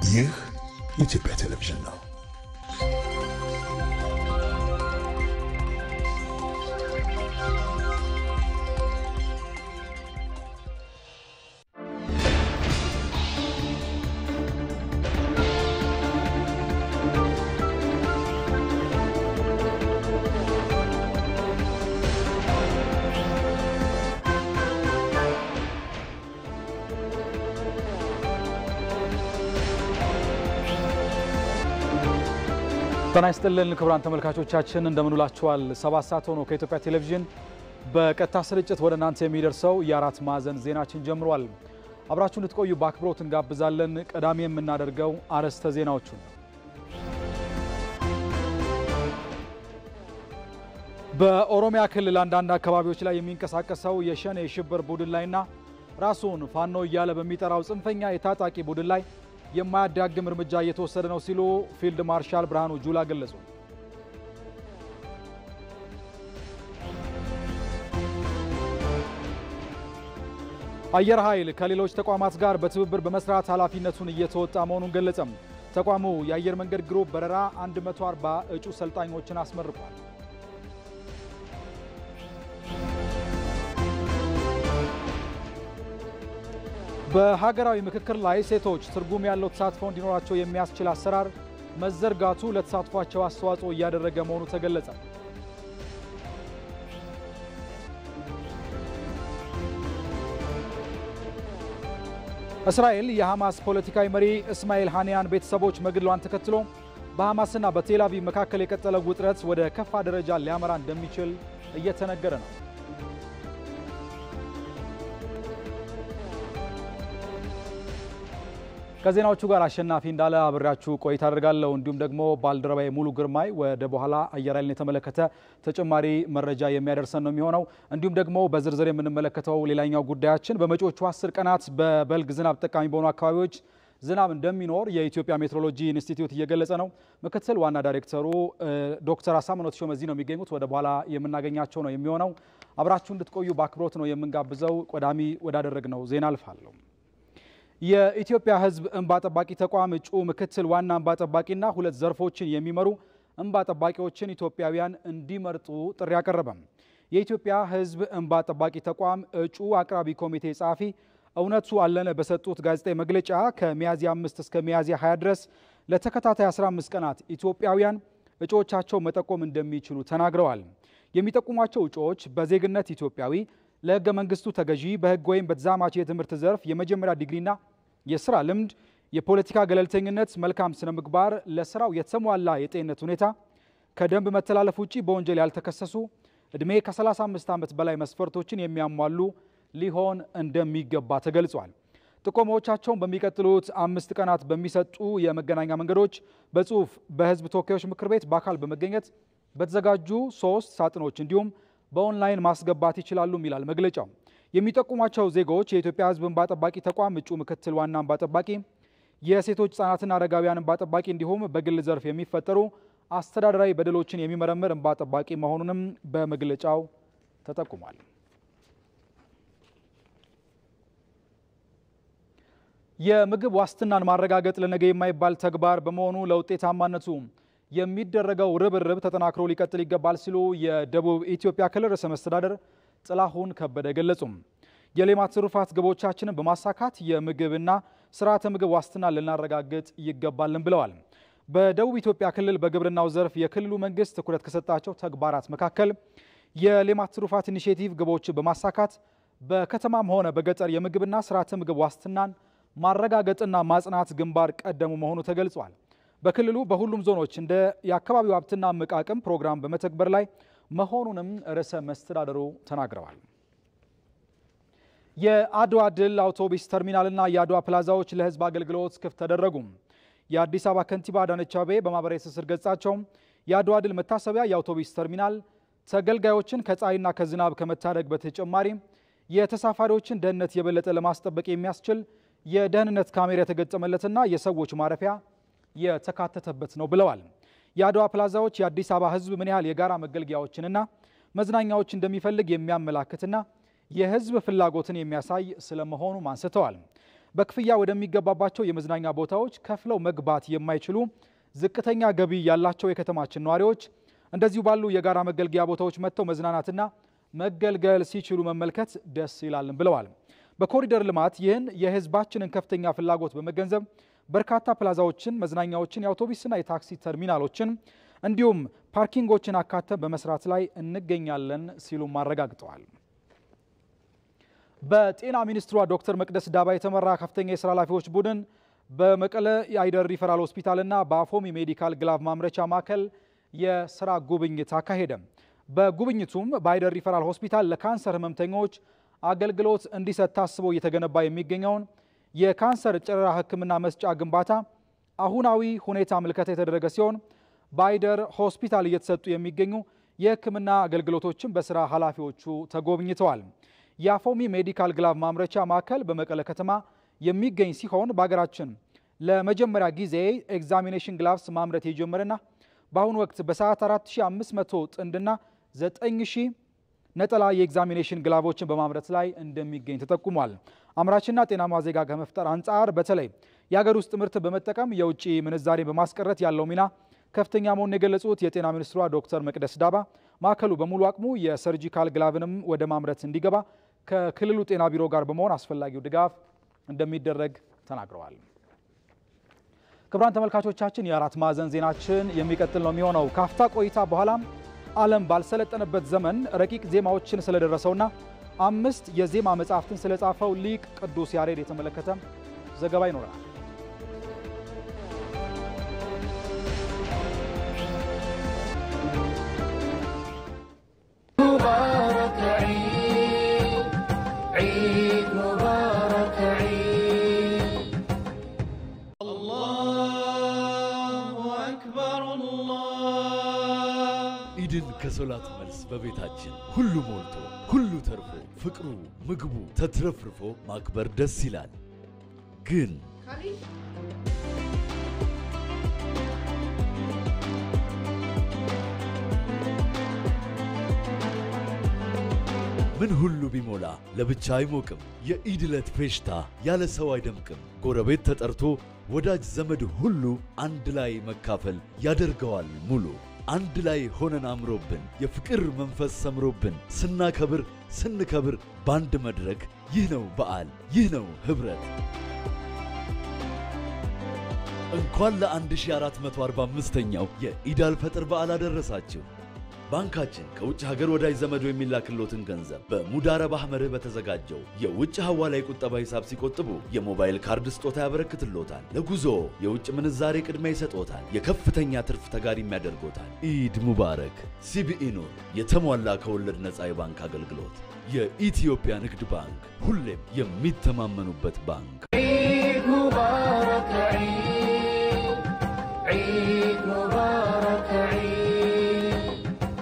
ይህ የኢትዮጵያ ቴሌቪዥን ነው። ጤና ይስጥልን ክቡራን ተመልካቾቻችን እንደምንውላችኋል። ሰባት ሰዓት ሆኖ ከኢትዮጵያ ቴሌቪዥን በቀጥታ ስርጭት ወደ እናንተ የሚደርሰው የአራት ማዕዘን ዜናችን ጀምሯል። አብራችሁ እንድትቆዩ በአክብሮት እንጋብዛለን። ቀዳሚ የምናደርገው አርዕስተ ዜናዎቹን በኦሮሚያ ክልል አንዳንድ አካባቢዎች ላይ የሚንቀሳቀሰው የሸኔ የሽብር ቡድን ላይና ራሱን ፋኖ እያለ በሚጠራው ጽንፈኛ የታጣቂ ቡድን ላይ የማያዳግም እርምጃ እየተወሰደ ነው ሲሉ ፊልድ ማርሻል ብርሃኑ ጁላ ገለጹ። አየር ኃይል ከሌሎች ተቋማት ጋር በትብብር በመስራት ኃላፊነቱን እየተወጣ መሆኑን ገለጸም። ተቋሙ የአየር መንገድ ግሩፕ በረራ 140 እጩ ሰልጣኞችን አስመርቋል። በሀገራዊ ምክክር ላይ ሴቶች ትርጉም ያለው ተሳትፎ እንዲኖራቸው የሚያስችል አሰራር መዘርጋቱ ለተሳትፏቸው አስተዋጽኦ እያደረገ መሆኑ ተገለጸ። እስራኤል የሐማስ ፖለቲካዊ መሪ እስማኤል ሃኒያን ቤተሰቦች መግደሏን ተከትሎ በሐማስና በቴል አቪቭ መካከል የቀጠለው ውጥረት ወደ ከፋ ደረጃ ሊያመራ እንደሚችል እየተነገረ ነው። ከዜናዎቹ ጋር አሸናፊ እንዳለ አብሬያችሁ ቆይታ አደርጋለሁ። እንዲሁም ደግሞ ባልደረባዬ ሙሉ ግርማይ ወደ በኋላ አየር ኃይልን የተመለከተ ተጨማሪ መረጃ የሚያደርሰን ነው የሚሆነው። እንዲሁም ደግሞ በዝርዝር የምንመለከተው ሌላኛው ጉዳያችን በመጪዎቹ አስር ቀናት በበልግ ዝናብ ተጠቃሚ በሆኑ አካባቢዎች ዝናብ እንደሚኖር የኢትዮጵያ ሜትሮሎጂ ኢንስቲትዩት እየገለጸ ነው። ምክትል ዋና ዳይሬክተሩ ዶክተር አሳምነው ተሾመ እዚህ ነው የሚገኙት። ወደ በኋላ የምናገኛቸው ነው የሚሆነው። አብራችሁ እንድትቆዩ በአክብሮት ነው የምንጋብዘው። ቀዳሚ ወዳደረግነው ዜና አልፋለሁ። የኢትዮጵያ ሕዝብ እንባ ጠባቂ ተቋም እጩ ምክትል ዋና እንባ ጠባቂና ሁለት ዘርፎችን የሚመሩ እንባ ጠባቂዎችን ኢትዮጵያውያን እንዲመርጡ ጥሪ አቀረበም። የኢትዮጵያ ሕዝብ እንባ ጠባቂ ተቋም እጩ አቅራቢ ኮሚቴ ጸሐፊ እውነቱ አለነ በሰጡት ጋዜጣዊ መግለጫ ከሚያዝያ 5 እስከ ሚያዝያ 20 ድረስ ለተከታታይ 15 ቀናት ኢትዮጵያውያን እጩዎቻቸው መጠቆም እንደሚችሉ ተናግረዋል። የሚጠቁሟቸው እጩዎች በዜግነት ኢትዮጵያዊ ለሕገ መንግስቱ ተገዢ በሕግ ወይም በተዛማች የትምህርት ዘርፍ የመጀመሪያ ዲግሪና የስራ ልምድ፣ የፖለቲካ ገለልተኝነት፣ መልካም ስነ ምግባር፣ ለስራው የተሟላ የጤንነት ሁኔታ፣ ከደንብ መተላለፍ ውጪ በወንጀል ያልተከሰሱ፣ ዕድሜ ከ35 ዓመት በላይ መስፈርቶችን የሚያሟሉ ሊሆን እንደሚገባ ተገልጿል። ጥቆማዎቻቸውን በሚቀጥሉት አምስት ቀናት በሚሰጡ የመገናኛ መንገዶች በጽሁፍ በሕዝብ ተወካዮች ምክር ቤት በአካል በመገኘት በተዘጋጁ ሶስት ሳጥኖች እንዲሁም በኦንላይን ማስገባት ይችላሉ ይላል መግለጫው። የሚጠቁሟቸው ዜጎች የኢትዮጵያ ሕዝብ እንባ ጠባቂ ተቋም እጩ ምክትል ዋና እንባ ጠባቂ፣ የሴቶች ሕጻናትና አረጋውያን እንባ ጠባቂ እንዲሁም በግል ዘርፍ የሚፈጠሩ አስተዳደራዊ በደሎችን የሚመረምር እንባ ጠባቂ መሆኑንም በመግለጫው ተጠቁሟል። የምግብ ዋስትናን ማረጋገጥ ለነገ የማይባል ተግባር በመሆኑ ለውጤታማነቱ የሚደረገው ርብርብ ተጠናክሮ ሊቀጥል ይገባል ሲሉ የደቡብ ኢትዮጵያ ክልል ርዕሰ መስተዳደር ጥላሁን ከበደ ገለጹም። የሌማት ትሩፋት ግቦቻችንን በማሳካት የምግብና ስርዓተ ምግብ ዋስትና ልናረጋግጥ ይገባልን ብለዋል። በደቡብ ኢትዮጵያ ክልል በግብርናው ዘርፍ የክልሉ መንግስት ትኩረት ከሰጣቸው ተግባራት መካከል የሌማት ትሩፋት ኢኒሼቲቭ ግቦችን በማሳካት በከተማም ሆነ በገጠር የምግብና ስርዓተ ምግብ ዋስትናን ማረጋገጥና ማጽናት ግንባር ቀደሙ መሆኑ ተገልጿል። በክልሉ በሁሉም ዞኖች እንደ የአካባቢው ሀብትና እምቅ አቅም ፕሮግራም በመተግበር ላይ መሆኑንም ርዕሰ መስተዳደሩ ተናግረዋል። የአድዋ ድል አውቶቡስ ተርሚናልና የአድዋ ፕላዛዎች ለሕዝብ አገልግሎት ክፍት ተደረጉ። የአዲስ አበባ ከንቲባ አዳነች አቤቤ በማህበራዊ ትስስር ገጻቸው የአድዋ ድል መታሰቢያ የአውቶቡስ ተርሚናል ተገልጋዮችን ከፀሐይና ከዝናብ ከመታደግ በተጨማሪ የተሳፋሪዎችን ደህንነት የበለጠ ለማስጠበቅ የሚያስችል የደህንነት ካሜራ የተገጠመለትና የሰዎች ማረፊያ የተካተተበት ነው ብለዋል። የአድዋ ፕላዛዎች የአዲስ አበባ ሕዝብ ምን ያህል የጋራ መገልገያዎችንና መዝናኛዎች እንደሚፈልግ የሚያመላክትና የሕዝብ ፍላጎትን የሚያሳይ ስለመሆኑም አንስተዋል። በክፍያ ወደሚገባባቸው የመዝናኛ ቦታዎች ከፍለው መግባት የማይችሉ ዝቅተኛ ገቢ ያላቸው የከተማችን ነዋሪዎች እንደዚሁ ባሉ የጋራ መገልገያ ቦታዎች መጥተው መዝናናትና መገልገል ሲችሉ መመልከት ደስ ይላልን ብለዋል። በኮሪደር ልማት ይህን የሕዝባችንን ከፍተኛ ፍላጎት በመገንዘብ በርካታ ፕላዛዎችን፣ መዝናኛዎችን፣ የአውቶቡስና የታክሲ ተርሚናሎችን እንዲሁም ፓርኪንጎችን አካተን በመስራት ላይ እንገኛለን ሲሉም አረጋግጠዋል። በጤና ሚኒስትሯ ዶክተር መቅደስ ዳባ የተመራ ከፍተኛ የስራ ኃላፊዎች ቡድን በመቀለ የአይደር ሪፈራል ሆስፒታልና በአፎሚ ሜዲካል ግላቭ ማምረቻ ማዕከል የስራ ጉብኝት አካሄደ። በጉብኝቱም በአይደር ሪፈራል ሆስፒታል ለካንሰር ህመምተኞች አገልግሎት እንዲሰጥ ታስቦ እየተገነባ የሚገኘውን የካንሰር ጨረራ ሕክምና መስጫ ግንባታ አሁናዊ ሁኔታ ምልከታ የተደረገ ሲሆን በአይደር ሆስፒታል እየተሰጡ የሚገኙ የሕክምና አገልግሎቶችን በስራ ኃላፊዎቹ ተጎብኝተዋል። የአፎሚ ሜዲካል ግላቭ ማምረቻ ማዕከል በመቀለ ከተማ የሚገኝ ሲሆን በሀገራችን ለመጀመሪያ ጊዜ ኤግዛሚኔሽን ግላቭስ ማምረት የጀመረና በአሁኑ ወቅት በሰዓት 4500 ጥንድና 9000 ነጠላ የኤግዛሚኔሽን ግላቮችን በማምረት ላይ እንደሚገኝ ተጠቁሟል። አምራችና ጤናማ ዜጋ ከመፍጠር አንጻር በተለይ የሀገር ውስጥ ምርት በመጠቀም የውጭ ምንዛሬ በማስቀረት ያለው ሚና ከፍተኛ መሆኑን የገለጹት የጤና ሚኒስትሯ ዶክተር መቅደስ ዳባ ማዕከሉ በሙሉ አቅሙ የሰርጂካል ግላቭንም ወደ ማምረት እንዲገባ ከክልሉ ጤና ቢሮ ጋር በመሆን አስፈላጊው ድጋፍ እንደሚደረግ ተናግረዋል። ክቡራን ተመልካቾቻችን የአራት ማዕዘን ዜናችን የሚቀጥል ነው የሚሆነው። ካፍታ ቆይታ በኋላም ዓለም ባልሰለጠነበት ዘመን ረቂቅ ዜማዎችን ስለደረሰውና አምስት የዜማ መጻሕፍትን ስለጻፈው ሊቅ ቅዱስ ያሬድ የተመለከተ ዘገባ ይኖረናል። ኢድን ከሶላት መልስ በቤታችን ሁሉ ሞልቶ ሁሉ ተርፎ ፍቅሩ ምግቡ ተትረፍርፎ ማክበር ደስ ይላል። ግን ምን ሁሉ ቢሞላ ለብቻ አይሞቅም። የኢድ ዕለት ፌሽታ ያለ ሰው አይደምቅም። ጎረቤት ተጠርቶ ወዳጅ ዘመድ ሁሉ አንድ ላይ መካፈል ያደርገዋል ሙሉ። አንድ ላይ ሆነን አምሮብን የፍቅር መንፈስ ሰምሮብን ስናከብር ስንከብር በአንድ መድረክ ይህ ነው በዓል፣ ይህ ነው ኅብረት። እንኳን ለ1445ኛው የኢድ አልፈጥር በዓል አደረሳችሁ። ባንካችን ከውጭ ሀገር ወዳጅ ዘመዶ የሚላክሎትን ገንዘብ በሙዳረብ አህመርህ በተዘጋጀው የውጭ ሐዋላ ቁጠባ ሂሳብ ሲቆጥቡ የሞባይል ካርድ ስጦታ ያበረክትሎታል። ለጉዞ የውጭ ምንዛሬ ቅድሚያ ይሰጦታል። የከፍተኛ ትርፍ ተጋሪም ያደርጎታል። ኢድ ሙባረክ። ሲቢኢ ኑር፣ የተሟላ ከወለድ ነፃ የባንክ አገልግሎት። የኢትዮጵያ ንግድ ባንክ ሁሌም የሚተማመኑበት ባንክ። عيد مبارك عيد عيد مبارك عيد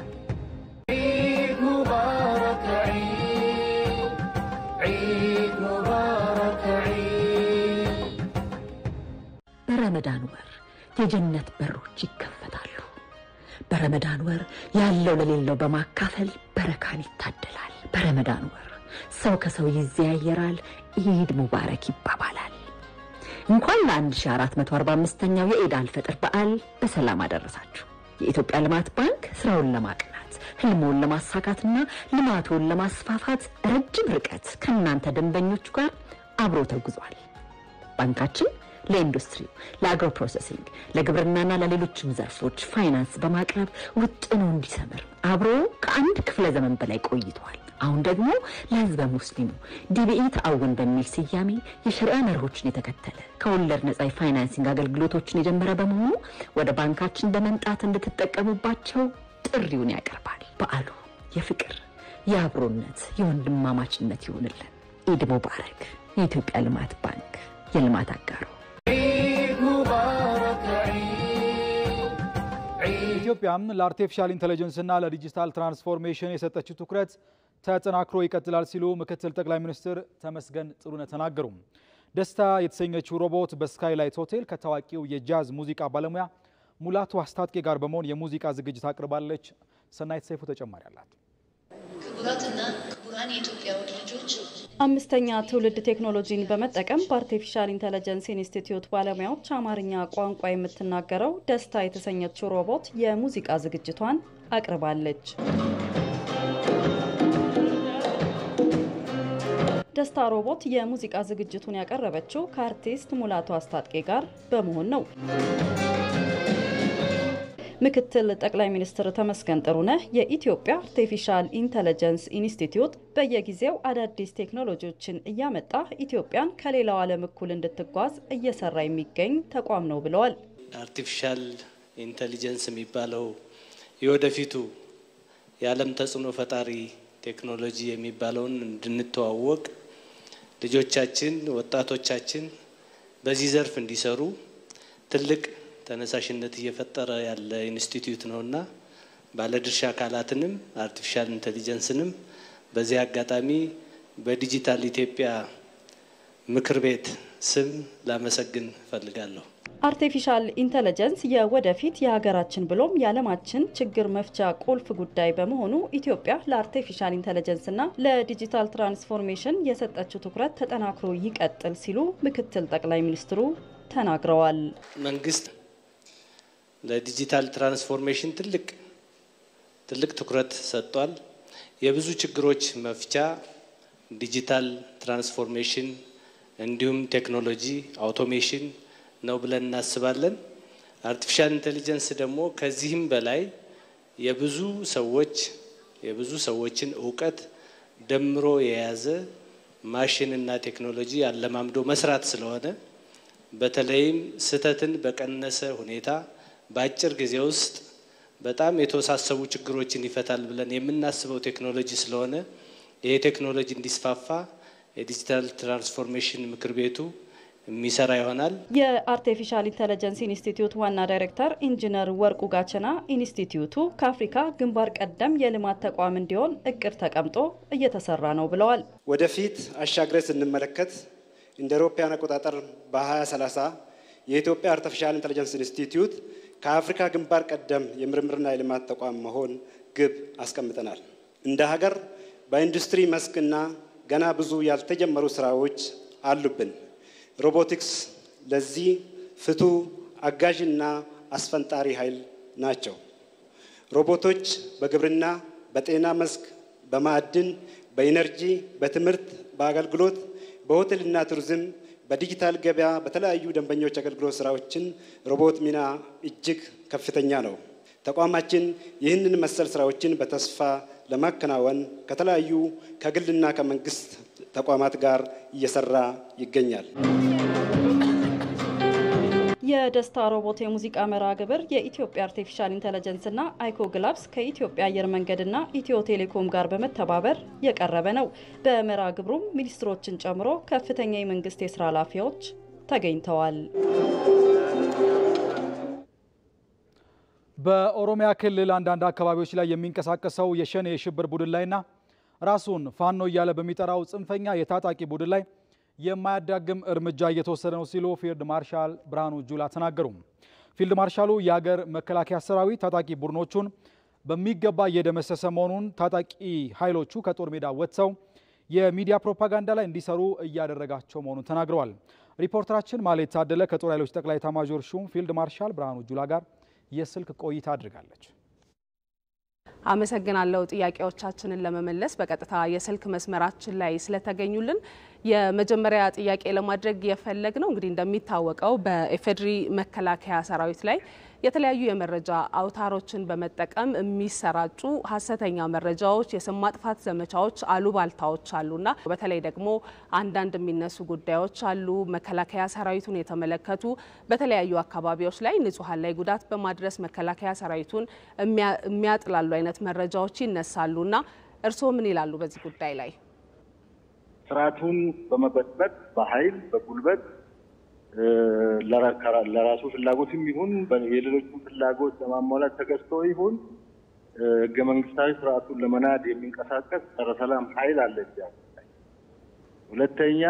عيد مبارك عيد عيد مبارك عيد በረመዳን ወር የጀነት በሮች ይከፈታሉ። በረመዳን ወር ያለው ለሌለው በማካፈል በረካን ይታደላል። በረመዳን ወር ሰው ከሰው ይዘያየራል፣ ኢድ ሙባረክ ይባባላል። እንኳን ለ1445ኛው የኢድ አልፈጥር በዓል በሰላም አደረሳችሁ። የኢትዮጵያ ልማት ባንክ ስራውን ለማቅናት ህልሞን ለማሳካትና ልማቱን ለማስፋፋት ረጅም ርቀት ከእናንተ ደንበኞቹ ጋር አብሮ ተጉዟል። ባንካችን ለኢንዱስትሪው፣ ለአግሮ ፕሮሰሲንግ፣ ለግብርናና ለሌሎችም ዘርፎች ፋይናንስ በማቅረብ ውጥኑ እንዲሰምር አብሮ ከአንድ ክፍለ ዘመን በላይ ቆይቷል። አሁን ደግሞ ለህዝበ ሙስሊሙ ዲቢኢ ተአውን በሚል ስያሜ የሸሪዓ መርሆችን የተከተለ ከወለድ ነጻ የፋይናንሲንግ አገልግሎቶችን የጀመረ በመሆኑ ወደ ባንካችን በመምጣት እንድትጠቀሙባቸው ጥሪውን ያቀርባል። በዓሉ የፍቅር፣ የአብሮነት፣ የወንድማማችነት ይሆንልን። ኢድ ሙባረክ። የኢትዮጵያ ልማት ባንክ የልማት አጋሩ عيد مبارك عيد عيد ኢትዮጵያም ለአርቲፊሻል ኢንቴሊጀንስና ለዲጂታል ትራንስፎርሜሽን የሰጠችው ትኩረት ተጠናክሮ ይቀጥላል ሲሉ ምክትል ጠቅላይ ሚኒስትር ተመስገን ጥሩነህ ተናገሩ። ደስታ የተሰኘችው ሮቦት በስካይላይት ሆቴል ከታዋቂው የጃዝ ሙዚቃ ባለሙያ ሙላቱ አስታጥቄ ጋር በመሆን የሙዚቃ ዝግጅት አቅርባለች። ሰናይት ሰይፉ ተጨማሪ አላት። ክቡራትና ክቡራን የኢትዮጵያ ውድ ልጆች አምስተኛ ትውልድ ቴክኖሎጂን በመጠቀም በአርቲፊሻል ኢንተለጀንስ ኢንስቲትዩት ባለሙያዎች አማርኛ ቋንቋ የምትናገረው ደስታ የተሰኘችው ሮቦት የሙዚቃ ዝግጅቷን አቅርባለች። ደስታ ሮቦት የሙዚቃ ዝግጅቱን ያቀረበችው ከአርቲስት ሙላቱ አስታጥቄ ጋር በመሆን ነው። ምክትል ጠቅላይ ሚኒስትር ተመስገን ጥሩነህ የኢትዮጵያ አርቲፊሻል ኢንተለጀንስ ኢንስቲትዩት በየጊዜው አዳዲስ ቴክኖሎጂዎችን እያመጣ ኢትዮጵያን ከሌላው ዓለም እኩል እንድትጓዝ እየሰራ የሚገኝ ተቋም ነው ብለዋል። አርቲፊሻል ኢንተሊጀንስ የሚባለው የወደፊቱ የዓለም ተጽዕኖ ፈጣሪ ቴክኖሎጂ የሚባለውን እንድንተዋወቅ ልጆቻችን፣ ወጣቶቻችን በዚህ ዘርፍ እንዲሰሩ ትልቅ ተነሳሽነት እየፈጠረ ያለ ኢንስቲትዩት ነውና ባለድርሻ አካላትንም አርቲፊሻል ኢንቴሊጀንስንም በዚህ አጋጣሚ በዲጂታል ኢትዮጵያ ምክር ቤት ስም ላመሰግን እፈልጋለሁ። አርቲፊሻል ኢንተለጀንስ የወደፊት የሀገራችን ብሎም የዓለማችን ችግር መፍቻ ቁልፍ ጉዳይ በመሆኑ ኢትዮጵያ ለአርቲፊሻል ኢንተለጀንስና ለዲጂታል ትራንስፎርሜሽን የሰጠችው ትኩረት ተጠናክሮ ይቀጥል ሲሉ ምክትል ጠቅላይ ሚኒስትሩ ተናግረዋል። መንግስት ለዲጂታል ትራንስፎርሜሽን ትልቅ ትልቅ ትኩረት ሰጥቷል። የብዙ ችግሮች መፍቻ ዲጂታል ትራንስፎርሜሽን እንዲሁም ቴክኖሎጂ አውቶሜሽን ነው ብለን እናስባለን። አርቲፊሻል ኢንቴሊጀንስ ደግሞ ከዚህም በላይ የብዙ ሰዎች የብዙ ሰዎችን እውቀት ደምሮ የያዘ ማሽንና ቴክኖሎጂ አለማምዶ መስራት ስለሆነ በተለይም ስህተትን በቀነሰ ሁኔታ በአጭር ጊዜ ውስጥ በጣም የተወሳሰቡ ችግሮችን ይፈታል ብለን የምናስበው ቴክኖሎጂ ስለሆነ ይሄ ቴክኖሎጂ እንዲስፋፋ የዲጂታል ትራንስፎርሜሽን ምክር ቤቱ የሚሰራ ይሆናል። የአርቲፊሻል ኢንተለጀንስ ኢንስቲትዩት ዋና ዳይሬክተር ኢንጂነር ወርቁ ጋቸና ኢንስቲትዩቱ ከአፍሪካ ግንባር ቀደም የልማት ተቋም እንዲሆን እቅድ ተቀምጦ እየተሰራ ነው ብለዋል። ወደፊት አሻግረን ስንመለከት እንደ አውሮፓውያን አቆጣጠር በ2030 የኢትዮጵያ አርቲፊሻል ኢንተለጀንስ ኢንስቲትዩት ከአፍሪካ ግንባር ቀደም የምርምርና የልማት ተቋም መሆን ግብ አስቀምጠናል። እንደ ሀገር በኢንዱስትሪ መስክና ገና ብዙ ያልተጀመሩ ስራዎች አሉብን። ሮቦቲክስ ለዚህ ፍቱ አጋዥና አስፈንጣሪ ኃይል ናቸው። ሮቦቶች በግብርና፣ በጤና መስክ፣ በማዕድን፣ በኢነርጂ፣ በትምህርት፣ በአገልግሎት፣ በሆቴልና ቱሪዝም፣ በዲጂታል ገበያ፣ በተለያዩ ደንበኞች አገልግሎት ስራዎችን ሮቦት ሚና እጅግ ከፍተኛ ነው። ተቋማችን ይህንን መሰል ስራዎችን በተስፋ ለማከናወን ከተለያዩ ከግልና ከመንግስት ተቋማት ጋር እየሰራ ይገኛል። የደስታ ሮቦት የሙዚቃ መርሃ ግብር የኢትዮጵያ አርቲፊሻል ኢንተለጀንስና አይኮ ግላብስ ከኢትዮጵያ አየር መንገድና ኢትዮ ቴሌኮም ጋር በመተባበር የቀረበ ነው። በመርሃ ግብሩም ሚኒስትሮችን ጨምሮ ከፍተኛ የመንግስት የስራ ኃላፊዎች ተገኝተዋል። በኦሮሚያ ክልል አንዳንድ አካባቢዎች ላይ የሚንቀሳቀሰው የሸኔ የሽብር ቡድን ላይና ራሱን ፋኖ እያለ በሚጠራው ጽንፈኛ የታጣቂ ቡድን ላይ የማያዳግም እርምጃ እየተወሰደ ነው ሲሉ ፊልድ ማርሻል ብርሃኑ ጁላ ተናገሩ። ፊልድ ማርሻሉ የሀገር መከላከያ ሰራዊት ታጣቂ ቡድኖቹን በሚገባ እየደመሰሰ መሆኑን ታጣቂ ኃይሎቹ ከጦር ሜዳ ወጥተው የሚዲያ ፕሮፓጋንዳ ላይ እንዲሰሩ እያደረጋቸው መሆኑን ተናግረዋል። ሪፖርተራችን ማለት ታደለ ከጦር ኃይሎች ጠቅላይ ኤታማዦር ሹም ፊልድ ማርሻል ብርሃኑ ጁላ ጋር የስልክ ቆይታ አድርጋለች። አመሰግናለሁ። ጥያቄዎቻችንን ለመመለስ በቀጥታ የስልክ መስመራችን ላይ ስለተገኙልን የመጀመሪያ ጥያቄ ለማድረግ የፈለግ ነው እንግዲህ እንደሚታወቀው በኢፌዴሪ መከላከያ ሰራዊት ላይ የተለያዩ የመረጃ አውታሮችን በመጠቀም የሚሰራጩ ሀሰተኛ መረጃዎች፣ የስም ማጥፋት ዘመቻዎች፣ አሉባልታዎች አሉና በተለይ ደግሞ አንዳንድ የሚነሱ ጉዳዮች አሉ። መከላከያ ሰራዊቱን የተመለከቱ በተለያዩ አካባቢዎች ላይ ንጹሐን ላይ ጉዳት በማድረስ መከላከያ ሰራዊቱን የሚያጥላሉ አይነት መረጃዎች ይነሳሉና እርስዎ ምን ይላሉ በዚህ ጉዳይ ላይ? ስርዓቱን በመበጥበጥ በኃይል በጉልበት ለራሱ ፍላጎትም ይሁን የሌሎችን ፍላጎት ለማሟላት ተገዝቶ ይሁን ህገ መንግስታዊ ስርዓቱን ለመናድ የሚንቀሳቀስ ጸረ ሰላም ኃይል አለ። ሁለተኛ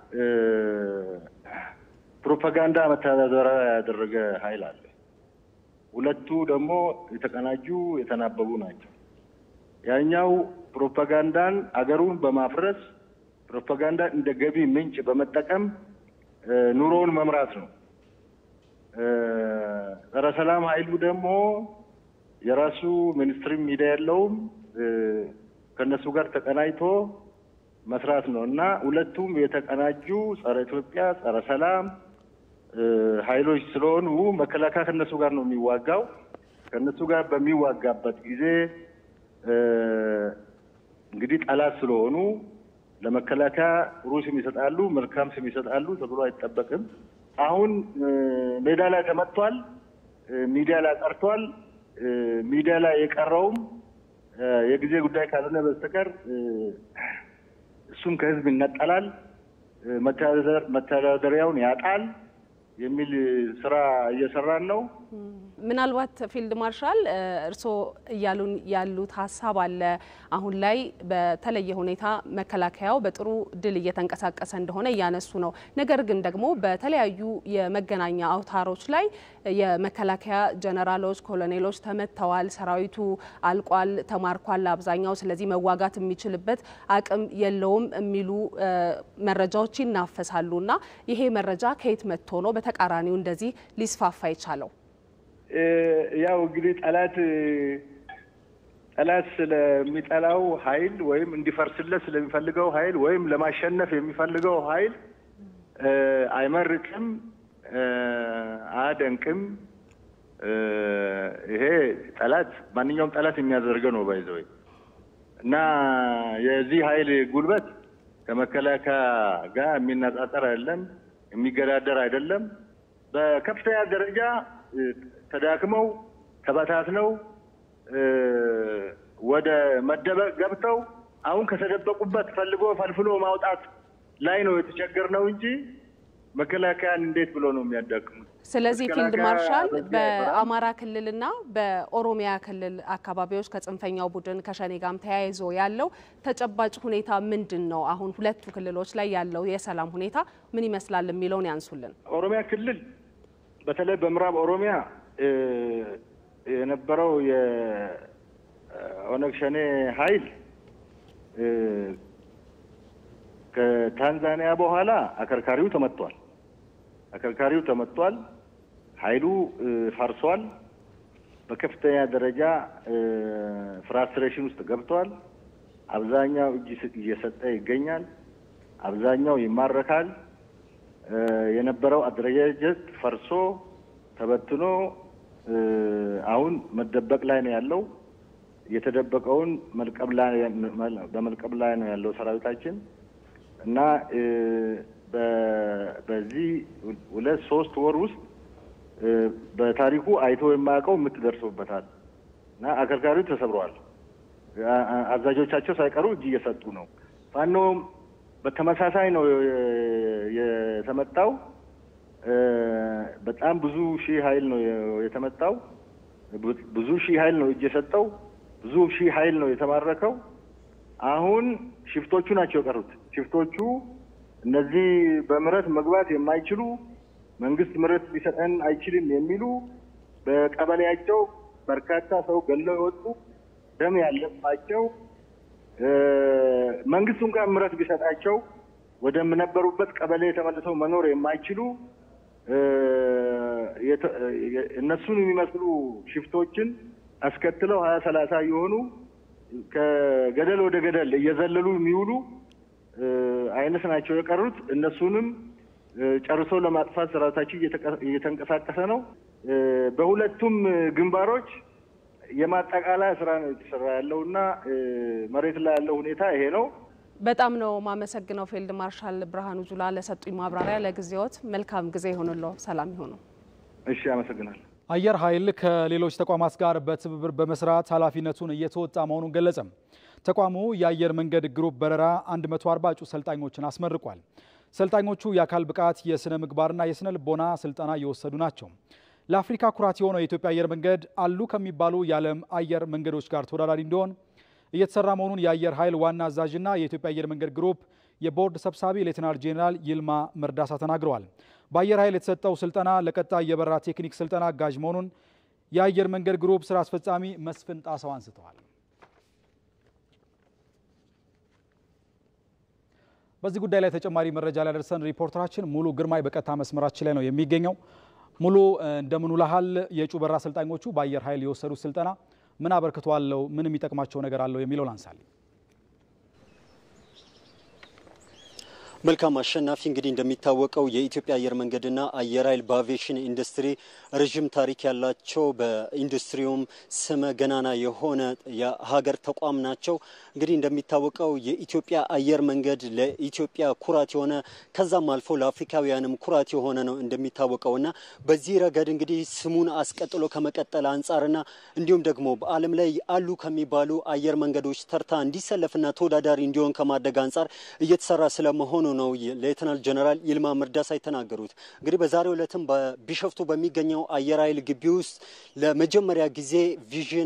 ፕሮፓጋንዳ መተዳደሪያ ያደረገ ኃይል አለ። ሁለቱ ደግሞ የተቀናጁ የተናበቡ ናቸው። ያኛው ፕሮፓጋንዳን አገሩን በማፍረስ ፕሮፓጋንዳ እንደ ገቢ ምንጭ በመጠቀም ኑሮውን መምራት ነው። ጸረ ሰላም ኃይሉ ደግሞ የራሱ ሚኒስትሪ ሚዲያ የለውም። ከእነሱ ጋር ተቀናጅቶ መስራት ነው እና ሁለቱም የተቀናጁ ጸረ ኢትዮጵያ፣ ጸረ ሰላም ኃይሎች ስለሆኑ መከላከያ ከእነሱ ጋር ነው የሚዋጋው። ከእነሱ ጋር በሚዋጋበት ጊዜ እንግዲህ ጠላት ስለሆኑ ለመከላከያ ጥሩ ስም ይሰጣሉ፣ መልካም ስም ይሰጣሉ ተብሎ አይጠበቅም። አሁን ሜዳ ላይ ተመቷል፣ ሚዲያ ላይ ቀርቷል። ሚዲያ ላይ የቀረውም የጊዜ ጉዳይ ካልሆነ በስተቀር እሱም ከህዝብ ይነጠላል፣ መተዳደሪያውን ያጣል የሚል ስራ እየሰራን ነው። ምናልባት ፊልድ ማርሻል እርስዎ እያሉን ያሉት ሀሳብ አለ። አሁን ላይ በተለየ ሁኔታ መከላከያው በጥሩ ድል እየተንቀሳቀሰ እንደሆነ እያነሱ ነው። ነገር ግን ደግሞ በተለያዩ የመገናኛ አውታሮች ላይ የመከላከያ ጀነራሎች፣ ኮሎኔሎች ተመተዋል፣ ሰራዊቱ አልቋል፣ ተማርኳል አብዛኛው፣ ስለዚህ መዋጋት የሚችልበት አቅም የለውም የሚሉ መረጃዎች ይናፈሳሉ እና ይሄ መረጃ ከየት መጥቶ ነው በተቃራኒው እንደዚህ ሊስፋፋ የቻለው? ያው እንግዲህ ጠላት ጠላት ስለሚጠላው ኃይል ወይም እንዲፈርስለት ስለሚፈልገው ኃይል ወይም ለማሸነፍ የሚፈልገው ኃይል አይመርቅም፣ አያደንቅም። ይሄ ጠላት ማንኛውም ጠላት የሚያደርገው ነው ባይዘወይ እና የዚህ ኃይል ጉልበት ከመከላከያ ጋር የሚነጻጸር አይደለም፣ የሚገዳደር አይደለም። በከፍተኛ ደረጃ ተዳክመው ተበታትነው ወደ መደበቅ ገብተው አሁን ከተደበቁበት ፈልጎ ፈልፍሎ ማውጣት ላይ ነው የተቸገርነው እንጂ መከላከያን እንዴት ብሎ ነው የሚያዳክሙት? ስለዚህ ፊልድ ማርሻል በአማራ ክልልና በኦሮሚያ ክልል አካባቢዎች ከጽንፈኛው ቡድን ከሸኔ ጋርም ተያይዞ ያለው ተጨባጭ ሁኔታ ምንድን ነው? አሁን ሁለቱ ክልሎች ላይ ያለው የሰላም ሁኔታ ምን ይመስላል የሚለውን ያንሱልን። ኦሮሚያ ክልል በተለይ በምዕራብ ኦሮሚያ የነበረው የኦነግ ሸኔ ኃይል ከታንዛኒያ በኋላ አከርካሪው ተመቷል። አከርካሪው ተመቷል። ኃይሉ ፈርሷል። በከፍተኛ ደረጃ ፍራስትሬሽን ውስጥ ገብቷል። አብዛኛው እጅ እየሰጠ ይገኛል። አብዛኛው ይማረካል። የነበረው አደረጃጀት ፈርሶ ተበትኖ አሁን መደበቅ ላይ ነው ያለው። የተደበቀውን መልቀም ላይ በመልቀም ላይ ነው ያለው ሰራዊታችን እና በዚህ ሁለት ሶስት ወር ውስጥ በታሪኩ አይቶ የማያውቀው ምት ደርሶበታል እና አከርካሪው ተሰብረዋል። አዛዦቻቸው ሳይቀሩ እጅ እየሰጡ ነው። ፋኖም በተመሳሳይ ነው የተመታው። በጣም ብዙ ሺህ ኃይል ነው የተመታው። ብዙ ሺህ ኃይል ነው እጅ የሰጠው። ብዙ ሺህ ኃይል ነው የተማረከው። አሁን ሽፍቶቹ ናቸው የቀሩት። ሽፍቶቹ እነዚህ በምህረት መግባት የማይችሉ መንግስት ምህረት ሊሰጠን አይችልም የሚሉ በቀበሌያቸው በርካታ ሰው ገለው የወጡ ደም ያለባቸው መንግስቱ እንኳን ምህረት ቢሰጣቸው ወደምነበሩበት ቀበሌ ተመልሰው መኖር የማይችሉ እነሱን የሚመስሉ ሽፍቶችን አስከትለው ሀያ ሰላሳ የሆኑ ከገደል ወደ ገደል እየዘለሉ የሚውሉ አይነት ናቸው የቀሩት። እነሱንም ጨርሶ ለማጥፋት ሰራዊታችን እየተንቀሳቀሰ ነው። በሁለቱም ግንባሮች የማጠቃለያ ስራ ነው የተሰራ ያለው እና መሬት ላይ ያለው ሁኔታ ይሄ ነው። በጣም ነው ማመሰግነው ፊልድ ማርሻል ብርሃኑ ጁላ ለሰጡኝ ማብራሪያ። ለጊዜዎት መልካም ጊዜ ይሆንሎ። ሰላም ይሆኑ። እሺ፣ አመሰግናለሁ። አየር ኃይል ከሌሎች ተቋማት ጋር በትብብር በመስራት ኃላፊነቱን እየተወጣ መሆኑን ገለጸም። ተቋሙ የአየር መንገድ ግሩፕ በረራ 140 እጩ ሰልጣኞችን አስመርቋል። ሰልጣኞቹ የአካል ብቃት፣ የስነ ምግባርና የስነ ልቦና ስልጠና እየወሰዱ ናቸው። ለአፍሪካ ኩራት የሆነው የኢትዮጵያ አየር መንገድ አሉ ከሚባሉ የዓለም አየር መንገዶች ጋር ተወዳዳሪ እንዲሆን እየተሰራ መሆኑን የአየር ኃይል ዋና አዛዥና የኢትዮጵያ አየር መንገድ ግሩፕ የቦርድ ሰብሳቢ ሌተናል ጄኔራል ይልማ መርዳሳ ተናግረዋል። በአየር ኃይል የተሰጠው ስልጠና ለቀጣይ የበረራ ቴክኒክ ስልጠና አጋዥ መሆኑን የአየር መንገድ ግሩፕ ስራ አስፈጻሚ መስፍን ጣሰው አንስተዋል። በዚህ ጉዳይ ላይ ተጨማሪ መረጃ ሊያደርሰን ሪፖርተራችን ሙሉ ግርማይ በቀጥታ መስመራችን ላይ ነው የሚገኘው። ሙሉ እንደምን ውለሃል? የእጩ በረራ አሰልጣኞቹ በአየር ኃይል የወሰዱት ስልጠና ምን አበርክቶ አለው? ምን የሚጠቅማቸው ነገር አለው የሚለው ላንሳልኝ። መልካም አሸናፊ፣ እንግዲህ እንደሚታወቀው የኢትዮጵያ አየር መንገድና አየር ኃይል በአቪዬሽን ኢንዱስትሪ ረዥም ታሪክ ያላቸው በኢንዱስትሪውም ስመ ገናና የሆነ የሀገር ተቋም ናቸው። እንግዲህ እንደሚታወቀው የኢትዮጵያ አየር መንገድ ለኢትዮጵያ ኩራት የሆነ ከዛም አልፎ ለአፍሪካውያንም ኩራት የሆነ ነው እንደሚታወቀውና በዚህ ረገድ እንግዲህ ስሙን አስቀጥሎ ከመቀጠል አንጻርና እንዲሁም ደግሞ በዓለም ላይ አሉ ከሚባሉ አየር መንገዶች ተርታ እንዲሰለፍና ተወዳዳሪ እንዲሆን ከማድረግ አንጻር እየተሰራ ስለመሆኑ ነው ሌተናል ጀነራል ይልማ መርዳሳ የተናገሩት። እንግዲህ በዛሬው ዕለትም በቢሸፍቱ በሚገኘው አየር ኃይል ግቢ ውስጥ ለመጀመሪያ ጊዜ ቪዥን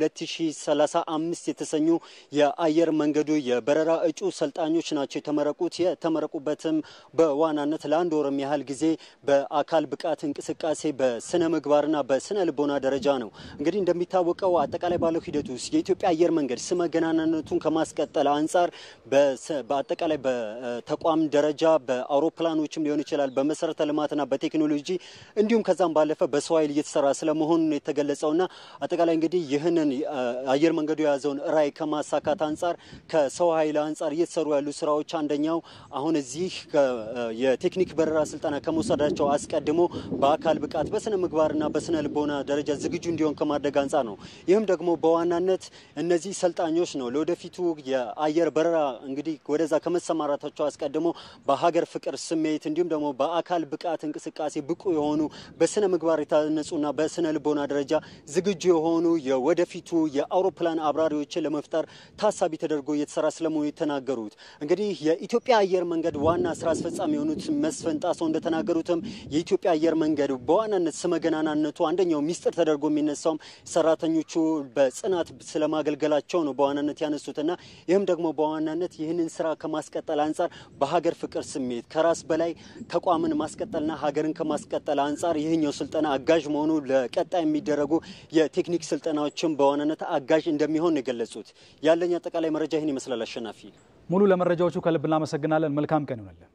2035 የተሰኙ የአየር መንገዱ የበረራ እጩ ሰልጣኞች ናቸው የተመረቁት። የተመረቁበትም በዋናነት ለአንድ ወርም ያህል ጊዜ በአካል ብቃት እንቅስቃሴ በስነ ምግባርና በስነ ልቦና ደረጃ ነው። እንግዲህ እንደሚታወቀው አጠቃላይ ባለው ሂደት ውስጥ የኢትዮጵያ አየር መንገድ ስመ ገናናነቱን ከማስቀጠል አንጻር በአጠቃላይ በተቋም ደረጃ በአውሮፕላኖችም ሊሆን ይችላል በመሰረተ ልማትና በቴክኖሎጂ እንዲሁም ከዛም ባለፈ በሰው ኃይል እየተሰራ ስለመሆኑ ነው የተገለጸውና አጠቃላይ እንግዲህ ይህንን አየር መንገዱ የያዘውን ራዕይ ከማሳካት አንጻር ከሰው ኃይል አንጻር እየተሰሩ ያሉ ስራዎች አንደኛው አሁን እዚህ የቴክኒክ በረራ ስልጠና ከመውሰዳቸው አስቀድሞ በአካል ብቃት በስነ ምግባርና በስነ ልቦና ደረጃ ዝግጁ እንዲሆን ከማድረግ አንጻር ነው። ይህም ደግሞ በዋናነት እነዚህ ሰልጣኞች ነው ለወደፊቱ የአየር በረራ እንግዲህ ወደዛ ከመሰማራታቸው አስቀድሞ በሀገር ፍቅር ስሜት እንዲሁም ደግሞ በአካል ብቃት እንቅስቃሴ ብቁ የሆኑ በስነ ምግባር የታነጹና በስነ ልቦና ደረጃ ዝግጁ የሆኑ የወደፊቱ የአውሮፕላን አብራሪዎችን ለመፍጠር ታሳቢ ተደርጎ እየተሰራ ስለመሆኑ የተናገሩት እንግዲህ የኢትዮጵያ አየር መንገድ ዋና ስራ አስፈጻሚ የሆኑት መስፍን ጣሰው እንደተናገሩትም የኢትዮጵያ አየር መንገድ በዋናነት ስመገናናነቱ አንደኛው ሚስጥር ተደርጎ የሚነሳውም ሰራተኞቹ በጽናት ስለማገልገላቸው ነው በዋናነት ያነሱትና ይህም ደግሞ በዋናነት ይህንን ስራ ከማስቀጠል አንጻር በሀገር ፍቅር ስሜት ከራስ በላይ ተቋምን ማስቀጠልና ሀገርን ከማስቀጠል አንጻር ይህኛው ስልጠና አጋዥ መሆኑ ለቀጣይ የሚደረጉ የቴክኒክ ስልጠናዎችን በዋናነት አጋዥ እንደሚሆን ነው የገለጹት። ያለኝ አጠቃላይ መረጃ ይህን ይመስላል። አሸናፊ ሙሉ፣ ለመረጃዎቹ ከልብ እናመሰግናለን። መልካም ቀን ይሆናለን።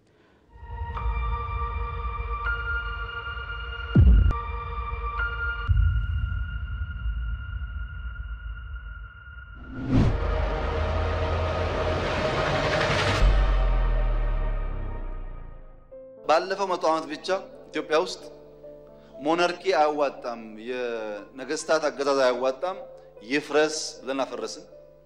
ባለፈው መቶ ዓመት ብቻ ኢትዮጵያ ውስጥ ሞናርኪ አያዋጣም፣ የነገስታት አገዛዝ አያዋጣም፣ ይፍረስ ብለን አፈረስን።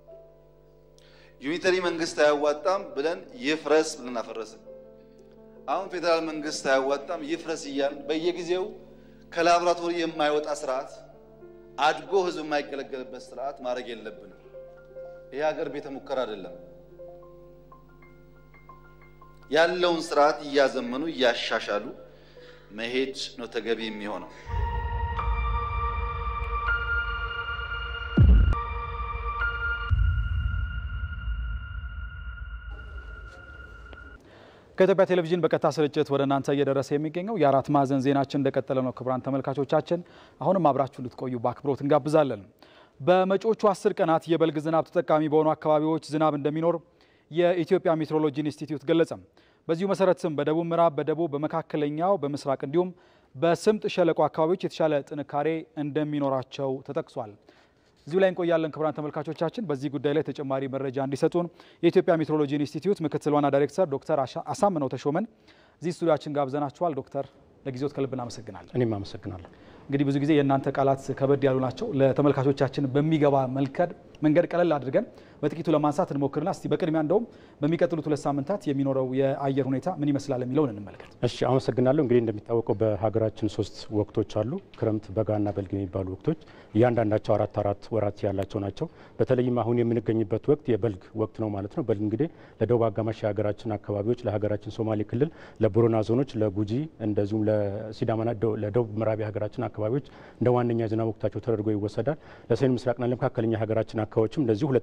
ዩኒተሪ መንግስት አያዋጣም ብለን ይፍረስ ብለን አፈረስን። አሁን ፌዴራል መንግስት አያዋጣም ይፍረስ እያልን በየጊዜው ከላቦራቶሪ የማይወጣ ስርዓት አድጎ ህዝብ የማይገለገልበት ስርዓት ማድረግ የለብንም። ይህ ሀገር ቤተ ሙከራ አይደለም። ያለውን ስርዓት እያዘመኑ እያሻሻሉ መሄድ ነው ተገቢ የሚሆነው። ከኢትዮጵያ ቴሌቪዥን በቀጥታ ስርጭት ወደ እናንተ እየደረሰ የሚገኘው የአራት ማዕዘን ዜናችን እንደቀጠለ ነው። ክቡራን ተመልካቾቻችን አሁንም አብራችሁ እንድትቆዩ በአክብሮት እንጋብዛለን። በመጪዎቹ አስር ቀናት የበልግ ዝናብ ተጠቃሚ በሆኑ አካባቢዎች ዝናብ እንደሚኖር የኢትዮጵያ ሜትሮሎጂ ኢንስቲትዩት ገለጸ። በዚሁ መሰረትም በደቡብ ምዕራብ፣ በደቡብ፣ በመካከለኛው፣ በምስራቅ እንዲሁም በስምጥ ሸለቆ አካባቢዎች የተሻለ ጥንካሬ እንደሚኖራቸው ተጠቅሷል። እዚሁ ላይ እንቆያለን። ክቡራን ተመልካቾቻችን በዚህ ጉዳይ ላይ ተጨማሪ መረጃ እንዲሰጡን የኢትዮጵያ ሜትሮሎጂ ኢንስቲትዩት ምክትል ዋና ዳይሬክተር ዶክተር አሳምነው ተሾመን እዚህ ስቱዲያችን ጋብዘናችኋል። ዶክተር ለጊዜዎት ከልብ እናመሰግናለን። እኔም አመሰግናለሁ። እንግዲህ ብዙ ጊዜ የእናንተ ቃላት ከበድ ያሉ ናቸው። ለተመልካቾቻችን በሚገባ መንገድ ቀለል አድርገን በጥቂቱ ለማንሳት እንሞክርና እስቲ በቅድሚያ እንደውም በሚቀጥሉት ሁለት ሳምንታት የሚኖረው የአየር ሁኔታ ምን ይመስላል የሚለውን እንመልከት። እሺ፣ አመሰግናለሁ። እንግዲህ እንደሚታወቀው በሀገራችን ሶስት ወቅቶች አሉ፣ ክረምት፣ በጋና በልግ የሚባሉ ወቅቶች። እያንዳንዳቸው አራት አራት ወራት ያላቸው ናቸው። በተለይም አሁን የምንገኝበት ወቅት የበልግ ወቅት ነው ማለት ነው። በልግ እንግዲህ ለደቡብ አጋማሽ የሀገራችን አካባቢዎች፣ ለሀገራችን ሶማሌ ክልል፣ ለቦረና ዞኖች፣ ለጉጂ እንደዚሁም ለሲዳማና ለደቡብ ምዕራብ የሀገራችን አካባቢዎች እንደ ዋነኛ የዝናብ ወቅታቸው ተደርጎ ይወሰዳል። ለሰሜን ምስራቅና ለመካከለኛ የሀገራችን አካባቢዎችም እንደዚሁ ሁለተኛ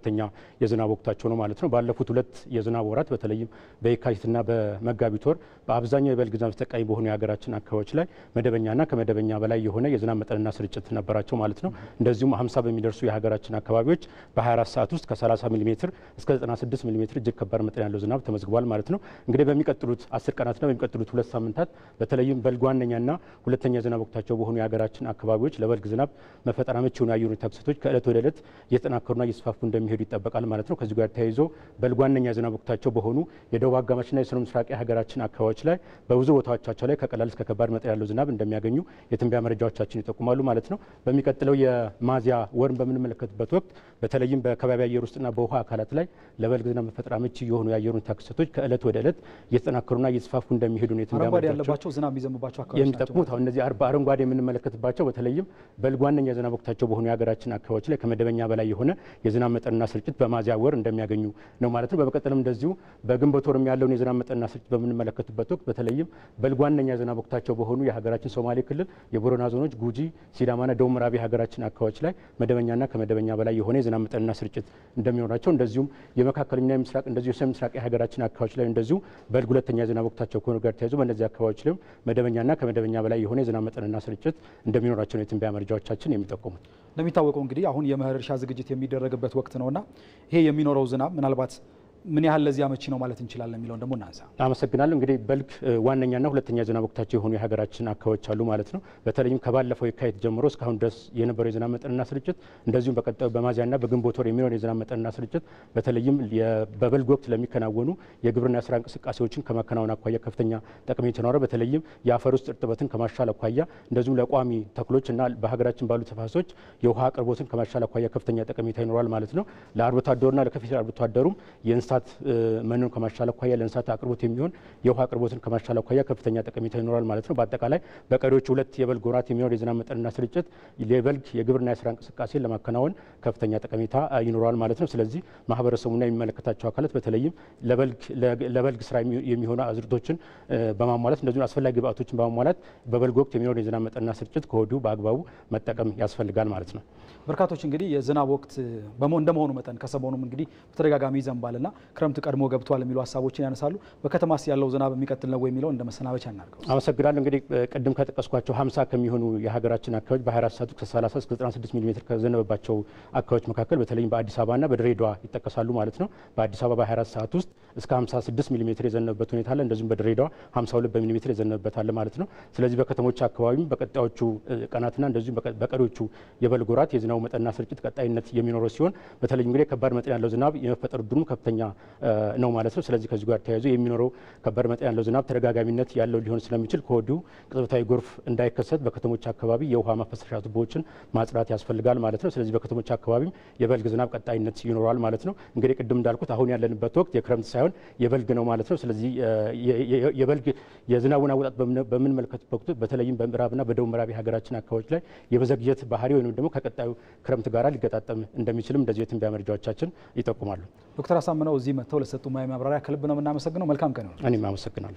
የዝናብ ወቅታቸው ነው ማለት ነው። ባለፉት ሁለት የዝናብ ወራት በተለይም በየካቲትና በመጋቢት ወር በአብዛኛው የበልግ ዝናብ ተጠቃሚ በሆኑ የሀገራችን አካባቢዎች ላይ መደበኛና ከመደበኛ በላይ የሆነ የዝናብ መጠንና ስርጭት ነበራቸው ማለት ነው። እንደዚሁም 50 በሚደርሱ የሀገራችን አካባቢዎች በ24 ሰዓት ውስጥ ከ30 ሚሊ ሜትር እስከ 96 ሚሊ ሜትር እጅግ ከባድ መጠን ያለው ዝናብ ተመዝግቧል ማለት ነው። እንግዲህ በሚቀጥሉት አስር ቀናትና በሚቀጥሉት ሁለት ሳምንታት በተለይም በልግ ዋነኛና ሁለተኛ የዝናብ ወቅታቸው በሆኑ የሀገራችን አካባቢዎች ለበልግ ዝናብ መፈጠር አመቺ የሆኑ የአየር ሁኔታ ክስተቶች ከእለት ወደ እለት እየተጠናከሩና እየተስፋፉ እንደሚሄዱ ይጠበቃል ማለት ነው። ከዚህ ጋር ተያይዞ በልግ ዋነኛ የዝናብ ወቅታቸው በሆኑ የደቡብ አጋማሽና የሰሜን ምስራቅ የሀገራችን አካባቢዎች ላይ በብዙ ቦታዎቻቸው ላይ ከቀላል እስከ ከባድ መጠን ያለው ዝናብ እንደሚያገኙ የትንበያ መረጃዎቻችን ይጠቁማሉ ማለት ነው። በሚቀጥለው የሚያዝያ ወርን በምንመለከትበት ወቅት በተለይም በከባቢ አየር ውስጥና በውሃ አካላት ላይ ለበልግ ዝናብ መፈጠር አመቺ የሆኑ የአየር ሁኔታ ክስተቶች ከእለት ወደ እለት እየተጠናከሩና እየተስፋፉ እንደሚሄዱ ነው የትንበያ አረንጓዴ መረጃዎች ያለባቸው ዝናብ የሚዘንባቸው አካባቢዎች የሚጠቅሙት አሁን እነዚህ አር- በአረንጓዴ የምንመለከትባቸው በተለይም በልግ ዋነኛ የዝናብ ወቅታቸው በሆኑ የሀገራችን አካባቢዎች ላይ ከመደበኛ በላይ የሆነ የዝናብ መጠንና ስርጭት በሚያዝያ ወር እንደሚያገኙ ነው ማለት ነው። በመቀጠልም እንደዚሁ በግንቦት ወርም ያለውን የዝናብ መጠንና ስርጭት በምንመለከትበት ወቅት በተለይም በልግ ዋነኛ የዝናብ ወቅታቸው በሆኑ የሀገራችን ሶማሌ ክልል የቦረና ዞኖች፣ ጉጂ፣ ሲዳማና ደቡብ ምዕራብ የሀገራችን አካባቢዎች ላይ መደበኛና ከመደበኛ በላይ የሆነ የዝናብ መጠንና ስርጭት እንደሚኖራቸው እንደዚሁም የመካከለኛና የምስራቅ እንደዚሁ የሰሜን ምስራቅ የሀገራችን አካባቢዎች ላይ እንደዚሁ በልግ ሁለተኛ የዝናብ ወቅታቸው ከሆኑ ጋር ተያይዞ በእነዚህ አካባቢዎች ላይም መደበኛና ከመደበኛ በላይ የሆነ የዝናብ መጠንና ስርጭት እንደሚኖራቸው ነው የትንበያ መረጃዎቻችን የሚጠቁሙት። እንደሚታወቀው እንግዲህ አሁን የመኸር እርሻ ዝግጅት የሚደረግበት ወቅት ነውና ይሄ የሚኖረው ዝናብ ምናልባት ምን ያህል ለዚህ አመቺ ነው ማለት እንችላለን የሚለውን ደግሞ እናንሳ። አመሰግናለሁ። እንግዲህ በልግ እ፣ ዋነኛና ሁለተኛ የዝናብ ወቅታቸው የሆኑ የሀገራችን አካባቢዎች አሉ ማለት ነው። በተለይም ከባለፈው የካቲት ጀምሮ እስካሁን ድረስ የነበረው የዝናብ መጠንና ስርጭት እንደዚሁም በቀጣዩ በሚያዝያና በግንቦት ወር የሚኖር የዝናብ መጠንና ስርጭት በተለይም የ- በበልግ ወቅት ለሚከናወኑ የግብርና ስራ እንቅስቃሴዎችን ከማከናወን አኳያ ከፍተኛ ጠቀሜታ ይኖራል። በተለይም የአፈር ውስጥ እርጥበትን ከማሻል አኳያ እንደዚሁም ለቋሚ ተክሎች እና በሀገራችን ባሉ ተፋሰሶች የውሃ አቅርቦትን ከማሻል አኳያ ከፍተኛ ጠቀሜታ ይኖራል ማለት ነው። ለአርብቶ አደሩና ለከፊል አርብቶ አደሩም የእንስሳት እ፣ መኖን ከማሻል አኳያ ለእንስሳት አቅርቦት የሚሆን የውሃ አቅርቦትን ከማሻል አኳያ ከፍተኛ ጠቀሜታ ይኖራል ማለት ነው። በአጠቃላይ በቀሪዎቹ ሁለት የበልግ ወራት የሚኖር የዝናብ መጠንና ስርጭት የበልግ የግብርና የስራ እንቅስቃሴን ለማከናወን ከፍተኛ ጠቀሜታ እ፣ ይኖረዋል ማለት ነው። ስለዚህ ማህበረሰቡና የሚመለከታቸው አካላት በተለይም ለበልግ ለበልግ ስራ የሚ- የሚሆኑ አዝርቶችን እ፣ በማሟላት እንደዚሁም አስፈላጊ ግብአቶችን በማሟላት በበልግ ወቅት የሚኖር የዝናብ መጠንና ስርጭት ከወዲሁ በአግባቡ መጠቀም ያስፈልጋል ማለት ነው። በርካቶች እንግዲህ የዝናብ ወቅት በመሆ እንደመሆኑ መጠን ከሰሞኑም እንግዲህ በተደጋጋሚ ይዘንባልና ክረምት ቀድሞ ገብቷል የሚሉ ሀሳቦችን ያነሳሉ። በከተማስ ያለው ዝናብ የሚቀጥል ነው ወይ የሚለው እንደ መሰናበቻ እናድርገው። አመሰግናለሁ። እንግዲህ እ፣ ቅድም ከጠቀስኳቸው 50 ከሚሆኑ የሀገራችን አካባቢዎች በ24 ሰዓት ውስጥ ከ30 እስከ 96 ሚሊ ሜትር ከዘነበባቸው አካባቢዎች መካከል በተለይም በአዲስ አበባና በድሬዳዋ ይጠቀሳሉ ማለት ነው። በአዲስ አበባ በ24 ሰዓት ውስጥ እስከ 56 ሚሊ ሜትር የዘነበበት ሁኔታ አለ። እንደዚሁም በድሬዳዋ 52 በሚሊ ሜትር የዘነበበት አለ ማለት ነው። ስለዚህ በከተሞች አካባቢም በቀጣዮቹ እ፣ ቀናትና እንደዚሁም በቀ- በቀሪዎቹ የበልግ ወራት የዝናቡ መጠንና ስርጭት ቀጣይነት የሚኖረው ሲሆን በተለይ እንግዲህ ከባድ መጠን ያለው ዝናብ የመፈጠር እድሉ ከፍተኛ እ፣ ነው ማለት ነው። ስለዚህ ከዚህ ጋር ተያይዞ የሚኖረው ከባድ መጠን ያለው ዝናብ ተደጋጋሚነት ያለው ሊሆን ስለሚችል ከወዲሁ ቅጽበታዊ ጎርፍ እንዳይከሰት በከተሞች አካባቢ የውሃ ማፈሰሻ ቱቦዎችን ማጽዳት ያስፈልጋል ማለት ነው። ስለዚህ በከተሞች አካባቢም የበልግ ዝናብ ቀጣይነት ይኖረዋል ማለት ነው። እንግዲህ ቅድም እንዳልኩት አሁን ያለንበት ወቅት የክረምት ሳይሆን የበልግ ነው ማለት ነው። ስለዚህ እ፣ የ- የ- የበልግ የዝናቡን አወጣጥ በምን- በምንመለከትበት ወቅት በተለይም በምዕራብና በደቡብ ምዕራብ የሀገራችን አካባቢዎች ላይ የመዘግየት ባህሪ ወይም ደግሞ ከቀጣዩ ክረምት ጋር ሊገጣጠም እንደሚችልም እንደዚሁ የትንበያ መረጃዎቻችን ይጠቁማሉ። ዶክተር አሳምነው እዚህ መጥተው ለሰጡ ሙያዊ ማብራሪያ ከልብ ነው የምናመሰግነው። መልካም ቀን ይሁን። እኔም አመሰግናለሁ።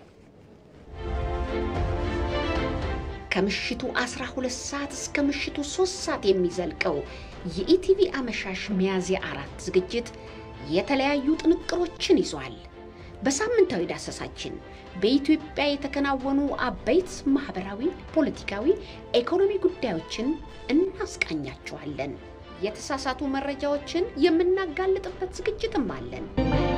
ከምሽቱ 12 ሰዓት እስከ ምሽቱ 3 ሰዓት የሚዘልቀው የኢቲቪ አመሻሽ ሚያዝያ አራት ዝግጅት የተለያዩ ጥንቅሮችን ይዟል። በሳምንታዊ ዳሰሳችን በኢትዮጵያ የተከናወኑ አበይት ማህበራዊ፣ ፖለቲካዊ፣ ኢኮኖሚ ጉዳዮችን እናስቃኛችኋለን። የተሳሳቱ መረጃዎችን የምናጋልጥበት ዝግጅትም አለን።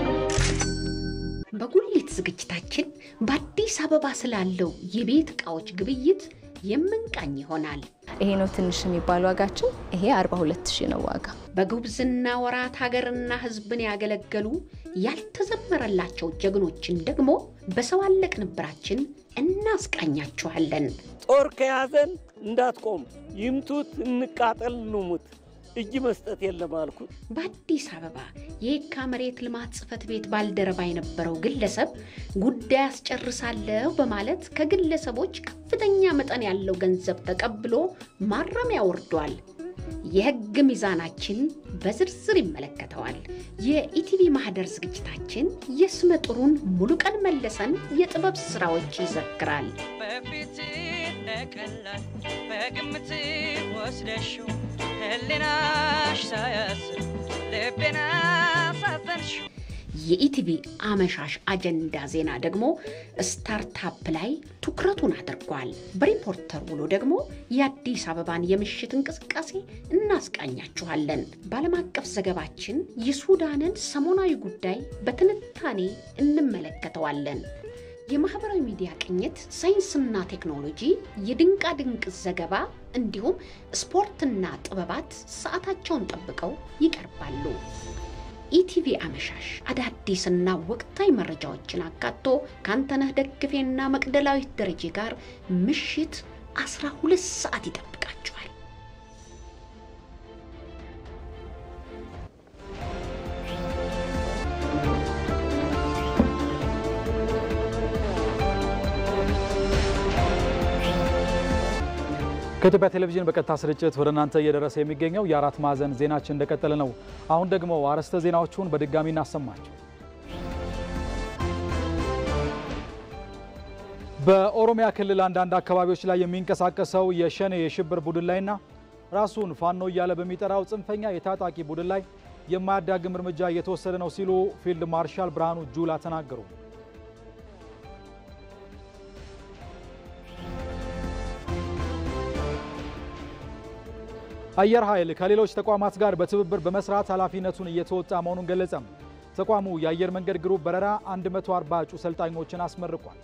በጉሊት ዝግጅታችን በአዲስ አበባ ስላለው የቤት ዕቃዎች ግብይት የምንቃኝ ይሆናል። ይሄ ነው ትንሽ የሚባል ዋጋችን። ይሄ 42 ሺህ ነው ዋጋ። በጉብዝና ወራት ሀገርና ሕዝብን ያገለገሉ ያልተዘመረላቸው ጀግኖችን ደግሞ በሰው አለቅ ንብራችን እናስቃኛችኋለን። ጦር ከያዘን እንዳትቆም፣ ይምቱት፣ እንቃጠል፣ እንሙት፣ እጅ መስጠት የለም አልኩት። በአዲስ አበባ የየካ መሬት ልማት ጽሕፈት ቤት ባልደረባ የነበረው ግለሰብ ጉዳይ አስጨርሳለሁ በማለት ከግለሰቦች ከፍተኛ መጠን ያለው ገንዘብ ተቀብሎ ማረሚያ ወርዷል። የሕግ ሚዛናችን በዝርዝር ይመለከተዋል። የኢቲቪ ማህደር ዝግጅታችን የስመ ጥሩን ሙሉቀን መለሰን የጥበብ ስራዎች ይዘክራል። በፊት ለቀላል በግምት ወስደሽው ህሊናሽ ሳያስብ ልቤን አሳዘንሽ የኢቲቪ አመሻሽ አጀንዳ ዜና ደግሞ ስታርታፕ ላይ ትኩረቱን አድርጓል። በሪፖርተር ውሎ ደግሞ የአዲስ አበባን የምሽት እንቅስቃሴ እናስቃኛችኋለን። በዓለም አቀፍ ዘገባችን የሱዳንን ሰሞናዊ ጉዳይ በትንታኔ እንመለከተዋለን። የማህበራዊ ሚዲያ ቅኝት፣ ሳይንስና ቴክኖሎጂ፣ የድንቃ ድንቅ ዘገባ እንዲሁም ስፖርትና ጥበባት ሰዓታቸውን ጠብቀው ይቀርባሉ። ኢቲቪ አመሻሽ አዳዲስና ወቅታዊ መረጃዎችን አካቶ ከአንተነህ ደግፌና መቅደላዊት ደረጀ ጋር ምሽት 12 ሰዓት ይጠብቃችኋል። ከኢትዮጵያ ቴሌቪዥን በቀጥታ ስርጭት ወደ እናንተ እየደረሰ የሚገኘው የአራት ማዕዘን ዜናችን እንደቀጠለ ነው። አሁን ደግሞ አርዕስተ ዜናዎቹን በድጋሚ እናሰማቸው። በኦሮሚያ ክልል አንዳንድ አካባቢዎች ላይ የሚንቀሳቀሰው የሸኔ የሽብር ቡድን ላይና ራሱን ፋኖ እያለ በሚጠራው ጽንፈኛ የታጣቂ ቡድን ላይ የማያዳግም እርምጃ እየተወሰደ ነው ሲሉ ፊልድ ማርሻል ብርሃኑ ጁላ ተናገሩ። አየር ኃይል ከሌሎች ተቋማት ጋር በትብብር በመስራት ኃላፊነቱን እየተወጣ መሆኑን ገለጸም። ተቋሙ የአየር መንገድ ግሩፕ በረራ 140 እጩ ሰልጣኞችን አስመርቋል።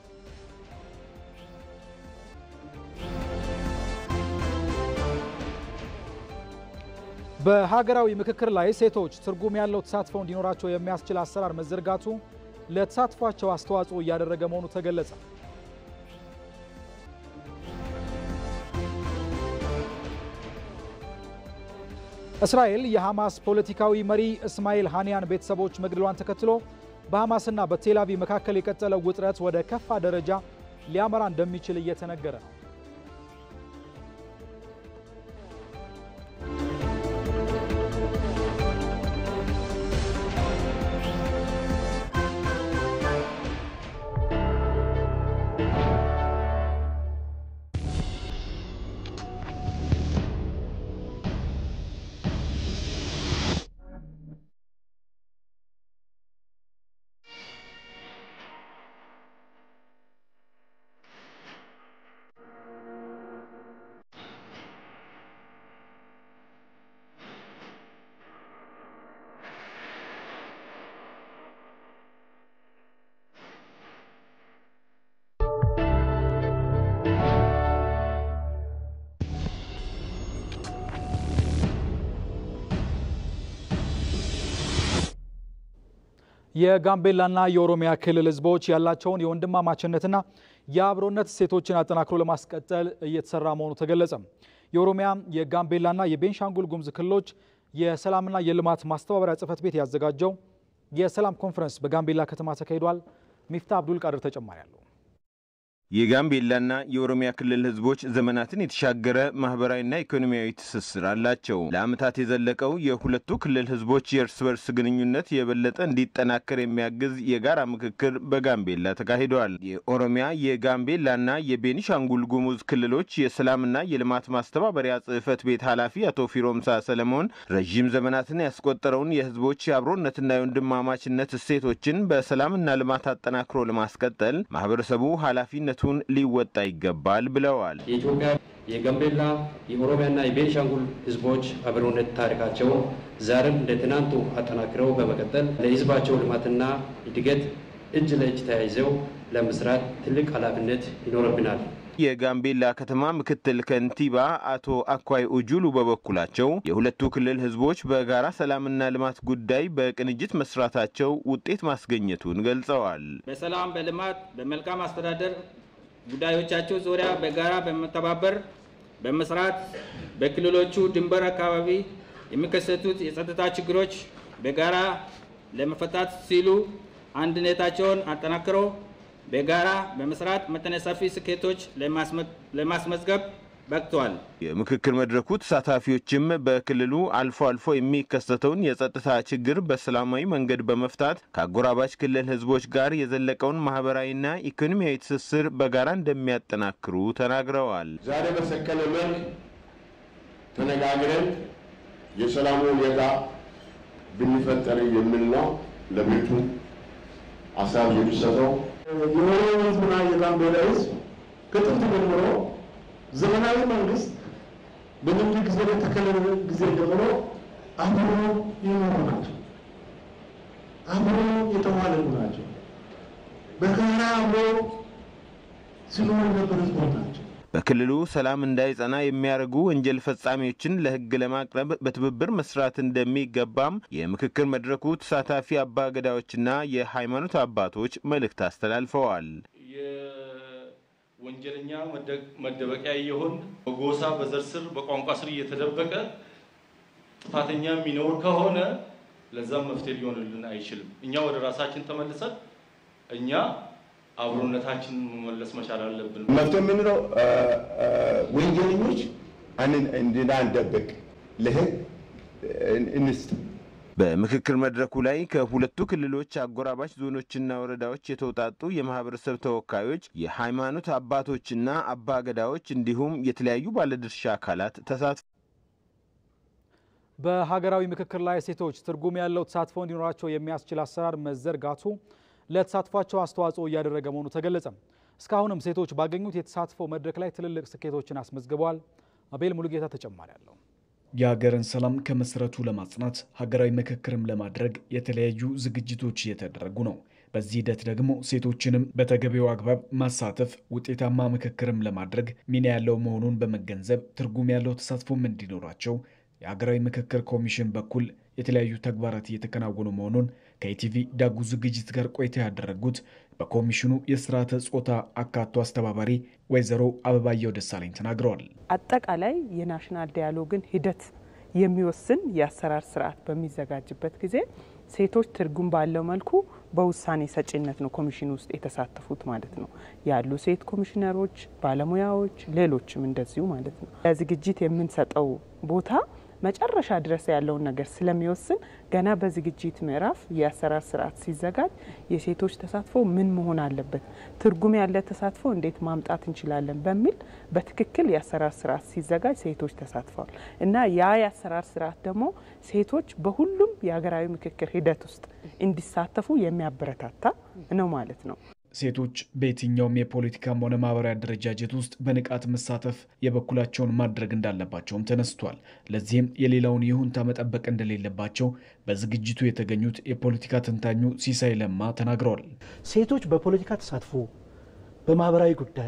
በሀገራዊ ምክክር ላይ ሴቶች ትርጉም ያለው ተሳትፎ እንዲኖራቸው የሚያስችል አሰራር መዘርጋቱ ለተሳትፏቸው አስተዋጽኦ እያደረገ መሆኑ ተገለጸ። እስራኤል የሐማስ ፖለቲካዊ መሪ እስማኤል ሃኒያን ቤተሰቦች መግደሏን ተከትሎ በሐማስና በቴልአቪቭ መካከል የቀጠለው ውጥረት ወደ ከፋ ደረጃ ሊያመራ እንደሚችል እየተነገረ ነው። የጋምቤላና የኦሮሚያ ክልል ሕዝቦች ያላቸውን የወንድማማችነትና የአብሮነት እሴቶችን አጠናክሮ ለማስቀጠል እየተሰራ መሆኑ ተገለጸ። የኦሮሚያ የጋምቤላና የቤንሻንጉል ጉሙዝ ክልሎች የሰላምና የልማት ማስተባበሪያ ጽሕፈት ቤት ያዘጋጀው የሰላም ኮንፈረንስ በጋምቤላ ከተማ ተካሂዷል። ሚፍታ አብዱል ቃድር ተጨማሪ አለው። የጋምቤላና የኦሮሚያ ክልል ህዝቦች ዘመናትን የተሻገረ ማህበራዊና ኢኮኖሚያዊ ትስስር አላቸው። ለዓመታት የዘለቀው የሁለቱ ክልል ህዝቦች የእርስ በርስ ግንኙነት የበለጠ እንዲጠናከር የሚያግዝ የጋራ ምክክር በጋምቤላ ተካሂደዋል። የኦሮሚያ የጋምቤላና የቤኒሻንጉል ጉሙዝ ክልሎች የሰላምና የልማት ማስተባበሪያ ጽሕፈት ቤት ኃላፊ አቶ ፊሮምሳ ሰለሞን ረዥም ዘመናትን ያስቆጠረውን የህዝቦች የአብሮነትና የወንድማማችነት እሴቶችን በሰላምና ልማት አጠናክሮ ለማስቀጠል ማህበረሰቡ ኃላፊነት ቱን ሊወጣ ይገባል ብለዋል። የኢትዮጵያ የጋምቤላ የኦሮሚያና የቤኒሻንጉል ህዝቦች አብሮነት ታሪካቸውን ዛሬም እንደ ትናንቱ አጠናክረው በመቀጠል ለህዝባቸው ልማትና እድገት እጅ ለእጅ ተያይዘው ለመስራት ትልቅ ኃላፊነት ይኖርብናል። የጋምቤላ ከተማ ምክትል ከንቲባ አቶ አኳይ ኡጁሉ በበኩላቸው የሁለቱ ክልል ህዝቦች በጋራ ሰላምና ልማት ጉዳይ በቅንጅት መስራታቸው ውጤት ማስገኘቱን ገልጸዋል። በሰላም፣ በልማት፣ በመልካም አስተዳደር ጉዳዮቻቸው ዙሪያ በጋራ በመተባበር በመስራት በክልሎቹ ድንበር አካባቢ የሚከሰቱት የጸጥታ ችግሮች በጋራ ለመፈታት ሲሉ አንድነታቸውን አጠናክረው በጋራ በመስራት መጠነ ሰፊ ስኬቶች ለማስመዝገብ በቅተዋል። የምክክር መድረኩ ተሳታፊዎችም በክልሉ አልፎ አልፎ የሚከሰተውን የጸጥታ ችግር በሰላማዊ መንገድ በመፍታት ከአጎራባች ክልል ህዝቦች ጋር የዘለቀውን ማህበራዊና ኢኮኖሚያዊ ትስስር በጋራ እንደሚያጠናክሩ ተናግረዋል። ዛሬ በሰከነ መልክ ተነጋግረን የሰላሙ ሁኔታ ብንፈጠር የሚል ነው ለቤቱ ሀሳብ የሚሰጠው። የኦሮሞ ህዝብና የጋምቤላ ህዝብ ከጥንት ጀምሮ ዘመናዊ መንግስት በንግድ ጊዜ በተከለለ ጊዜ ጀምሮ አብሮ የኖሩ ናቸው። አብሮ የተዋለዱ ናቸው። በጋራ አብሮ ሲኖሩ የነበሩ ህዝቦች ናቸው። በክልሉ ሰላም እንዳይጸና የሚያደርጉ ወንጀል ፈጻሚዎችን ለህግ ለማቅረብ በትብብር መስራት እንደሚገባም የምክክር መድረኩ ተሳታፊ አባ ገዳዎችና የሃይማኖት አባቶች መልእክት አስተላልፈዋል። ወንጀለኛ መደበቂያ የሆን በጎሳ በዘር ስር በቋንቋ ስር እየተደበቀ ጥፋተኛ የሚኖር ከሆነ ለዛም መፍትሄ ሊሆንልን አይችልም። እኛ ወደ ራሳችን ተመልሰን እኛ አብሮነታችን መመለስ መቻል አለብን። መፍትሄ የምንለው ወንጀለኞች እንዳንደብቅ ለህግ እንስጥ። በምክክር መድረኩ ላይ ከሁለቱ ክልሎች አጎራባች ዞኖችና ወረዳዎች የተውጣጡ የማህበረሰብ ተወካዮች፣ የሃይማኖት አባቶችና አባገዳዎች እንዲሁም የተለያዩ ባለድርሻ አካላት ተሳትፈዋል። በሀገራዊ ምክክር ላይ ሴቶች ትርጉም ያለው ተሳትፎ እንዲኖራቸው የሚያስችል አሰራር መዘርጋቱ ለተሳትፏቸው አስተዋጽኦ እያደረገ መሆኑ ተገለጸ። እስካሁንም ሴቶች ባገኙት የተሳትፎ መድረክ ላይ ትልልቅ ስኬቶችን አስመዝግበዋል። አቤል ሙሉጌታ ተጨማሪ አለው። የሀገርን ሰላም ከመሰረቱ ለማጽናት ሀገራዊ ምክክርም ለማድረግ የተለያዩ ዝግጅቶች እየተደረጉ ነው። በዚህ ሂደት ደግሞ ሴቶችንም በተገቢው አግባብ ማሳተፍ ውጤታማ ምክክርም ለማድረግ ሚና ያለው መሆኑን በመገንዘብ ትርጉም ያለው ተሳትፎም እንዲኖራቸው የሀገራዊ ምክክር ኮሚሽን በኩል የተለያዩ ተግባራት እየተከናወኑ መሆኑን ከኢቲቪ ዳጉ ዝግጅት ጋር ቆይታ ያደረጉት በኮሚሽኑ የስርዓተ ጾታ አካቶ አስተባባሪ ወይዘሮ አበባየው ደሳለኝ ተናግረዋል። አጠቃላይ የናሽናል ዲያሎግን ሂደት የሚወስን የአሰራር ስርዓት በሚዘጋጅበት ጊዜ ሴቶች ትርጉም ባለው መልኩ በውሳኔ ሰጪነት ነው ኮሚሽኑ ውስጥ የተሳተፉት ማለት ነው ያሉ ሴት ኮሚሽነሮች፣ ባለሙያዎች፣ ሌሎችም እንደዚሁ ማለት ነው። ለዝግጅት የምንሰጠው ቦታ መጨረሻ ድረስ ያለውን ነገር ስለሚወስን ገና በዝግጅት ምዕራፍ የአሰራር ስርዓት ሲዘጋጅ የሴቶች ተሳትፎ ምን መሆን አለበት፣ ትርጉም ያለ ተሳትፎ እንዴት ማምጣት እንችላለን በሚል በትክክል የአሰራር ስርዓት ሲዘጋጅ ሴቶች ተሳትፈዋል እና ያ የአሰራር ስርዓት ደግሞ ሴቶች በሁሉም የሀገራዊ ምክክር ሂደት ውስጥ እንዲሳተፉ የሚያበረታታ ነው ማለት ነው። ሴቶች በየትኛውም የፖለቲካም ሆነ ማህበራዊ አደረጃጀት ውስጥ በንቃት መሳተፍ የበኩላቸውን ማድረግ እንዳለባቸውም ተነስቷል። ለዚህም የሌላውን ይሁንታ መጠበቅ እንደሌለባቸው በዝግጅቱ የተገኙት የፖለቲካ ተንታኙ ሲሳይ ለማ ተናግረዋል። ሴቶች በፖለቲካ ተሳትፎ በማህበራዊ ጉዳይ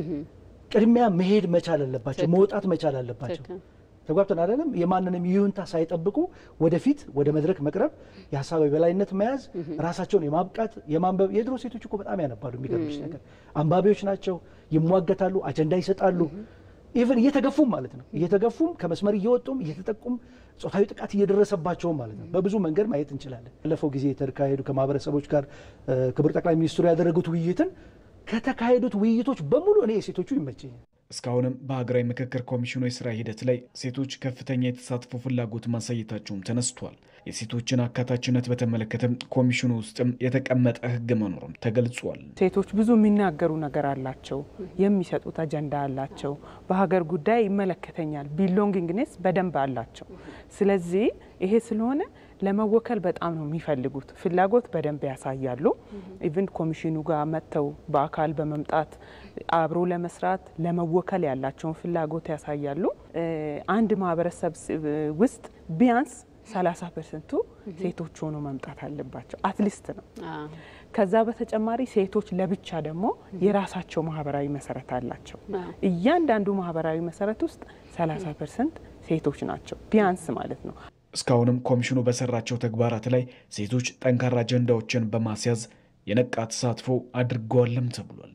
ቅድሚያ መሄድ መቻል አለባቸው፣ መውጣት መቻል አለባቸው። ተጓብተን አይደለም። የማንንም ይሁንታ ሳይጠብቁ ወደፊት ወደ መድረክ መቅረብ፣ የሀሳብ የበላይነት መያዝ፣ ራሳቸውን የማብቃት የማንበብ። የድሮ ሴቶች እኮ በጣም ያነባሉ። የሚገርምሽ ነገር አንባቢዎች ናቸው፣ ይሟገታሉ፣ አጀንዳ ይሰጣሉ። ኢቨን እየተገፉም ማለት ነው እየተገፉም ከመስመር እየወጡም እየተጠቁም ጾታዊ ጥቃት እየደረሰባቸውም ማለት ነው። በብዙ መንገድ ማየት እንችላለን። ባለፈው ጊዜ የተካሄዱ ከማህበረሰቦች ጋር ክቡር ጠቅላይ ሚኒስትሩ ያደረጉት ውይይትን ከተካሄዱት ውይይቶች በሙሉ እኔ የሴቶቹ ይመቸኛል። እስካሁንም በሀገራዊ ምክክር ኮሚሽኑ የስራ ሂደት ላይ ሴቶች ከፍተኛ የተሳትፎ ፍላጎት ማሳየታቸውም ተነስቷል። የሴቶችን አካታችነት በተመለከተም ኮሚሽኑ ውስጥም የተቀመጠ ሕግ መኖሩም ተገልጿል። ሴቶች ብዙ የሚናገሩ ነገር አላቸው፣ የሚሰጡት አጀንዳ አላቸው፣ በሀገር ጉዳይ ይመለከተኛል ቢሎንጊንግኔስ በደንብ አላቸው። ስለዚህ ይሄ ስለሆነ ለመወከል በጣም ነው የሚፈልጉት፣ ፍላጎት በደንብ ያሳያሉ። ኢቭን ኮሚሽኑ ጋር መጥተው በአካል በመምጣት አብሮ ለመስራት ለመወከል ያላቸውን ፍላጎት ያሳያሉ። አንድ ማህበረሰብ ውስጥ ቢያንስ 30 ፐርሰንቱ ሴቶች ሆኖ መምጣት አለባቸው። አትሊስት ነው። ከዛ በተጨማሪ ሴቶች ለብቻ ደግሞ የራሳቸው ማህበራዊ መሰረት አላቸው። እያንዳንዱ ማህበራዊ መሰረት ውስጥ 30 ፐርሰንት ሴቶች ናቸው ቢያንስ ማለት ነው። እስካሁንም ኮሚሽኑ በሰራቸው ተግባራት ላይ ሴቶች ጠንካራ አጀንዳዎችን በማስያዝ የነቃ ተሳትፎ አድርገዋልም ተብሏል።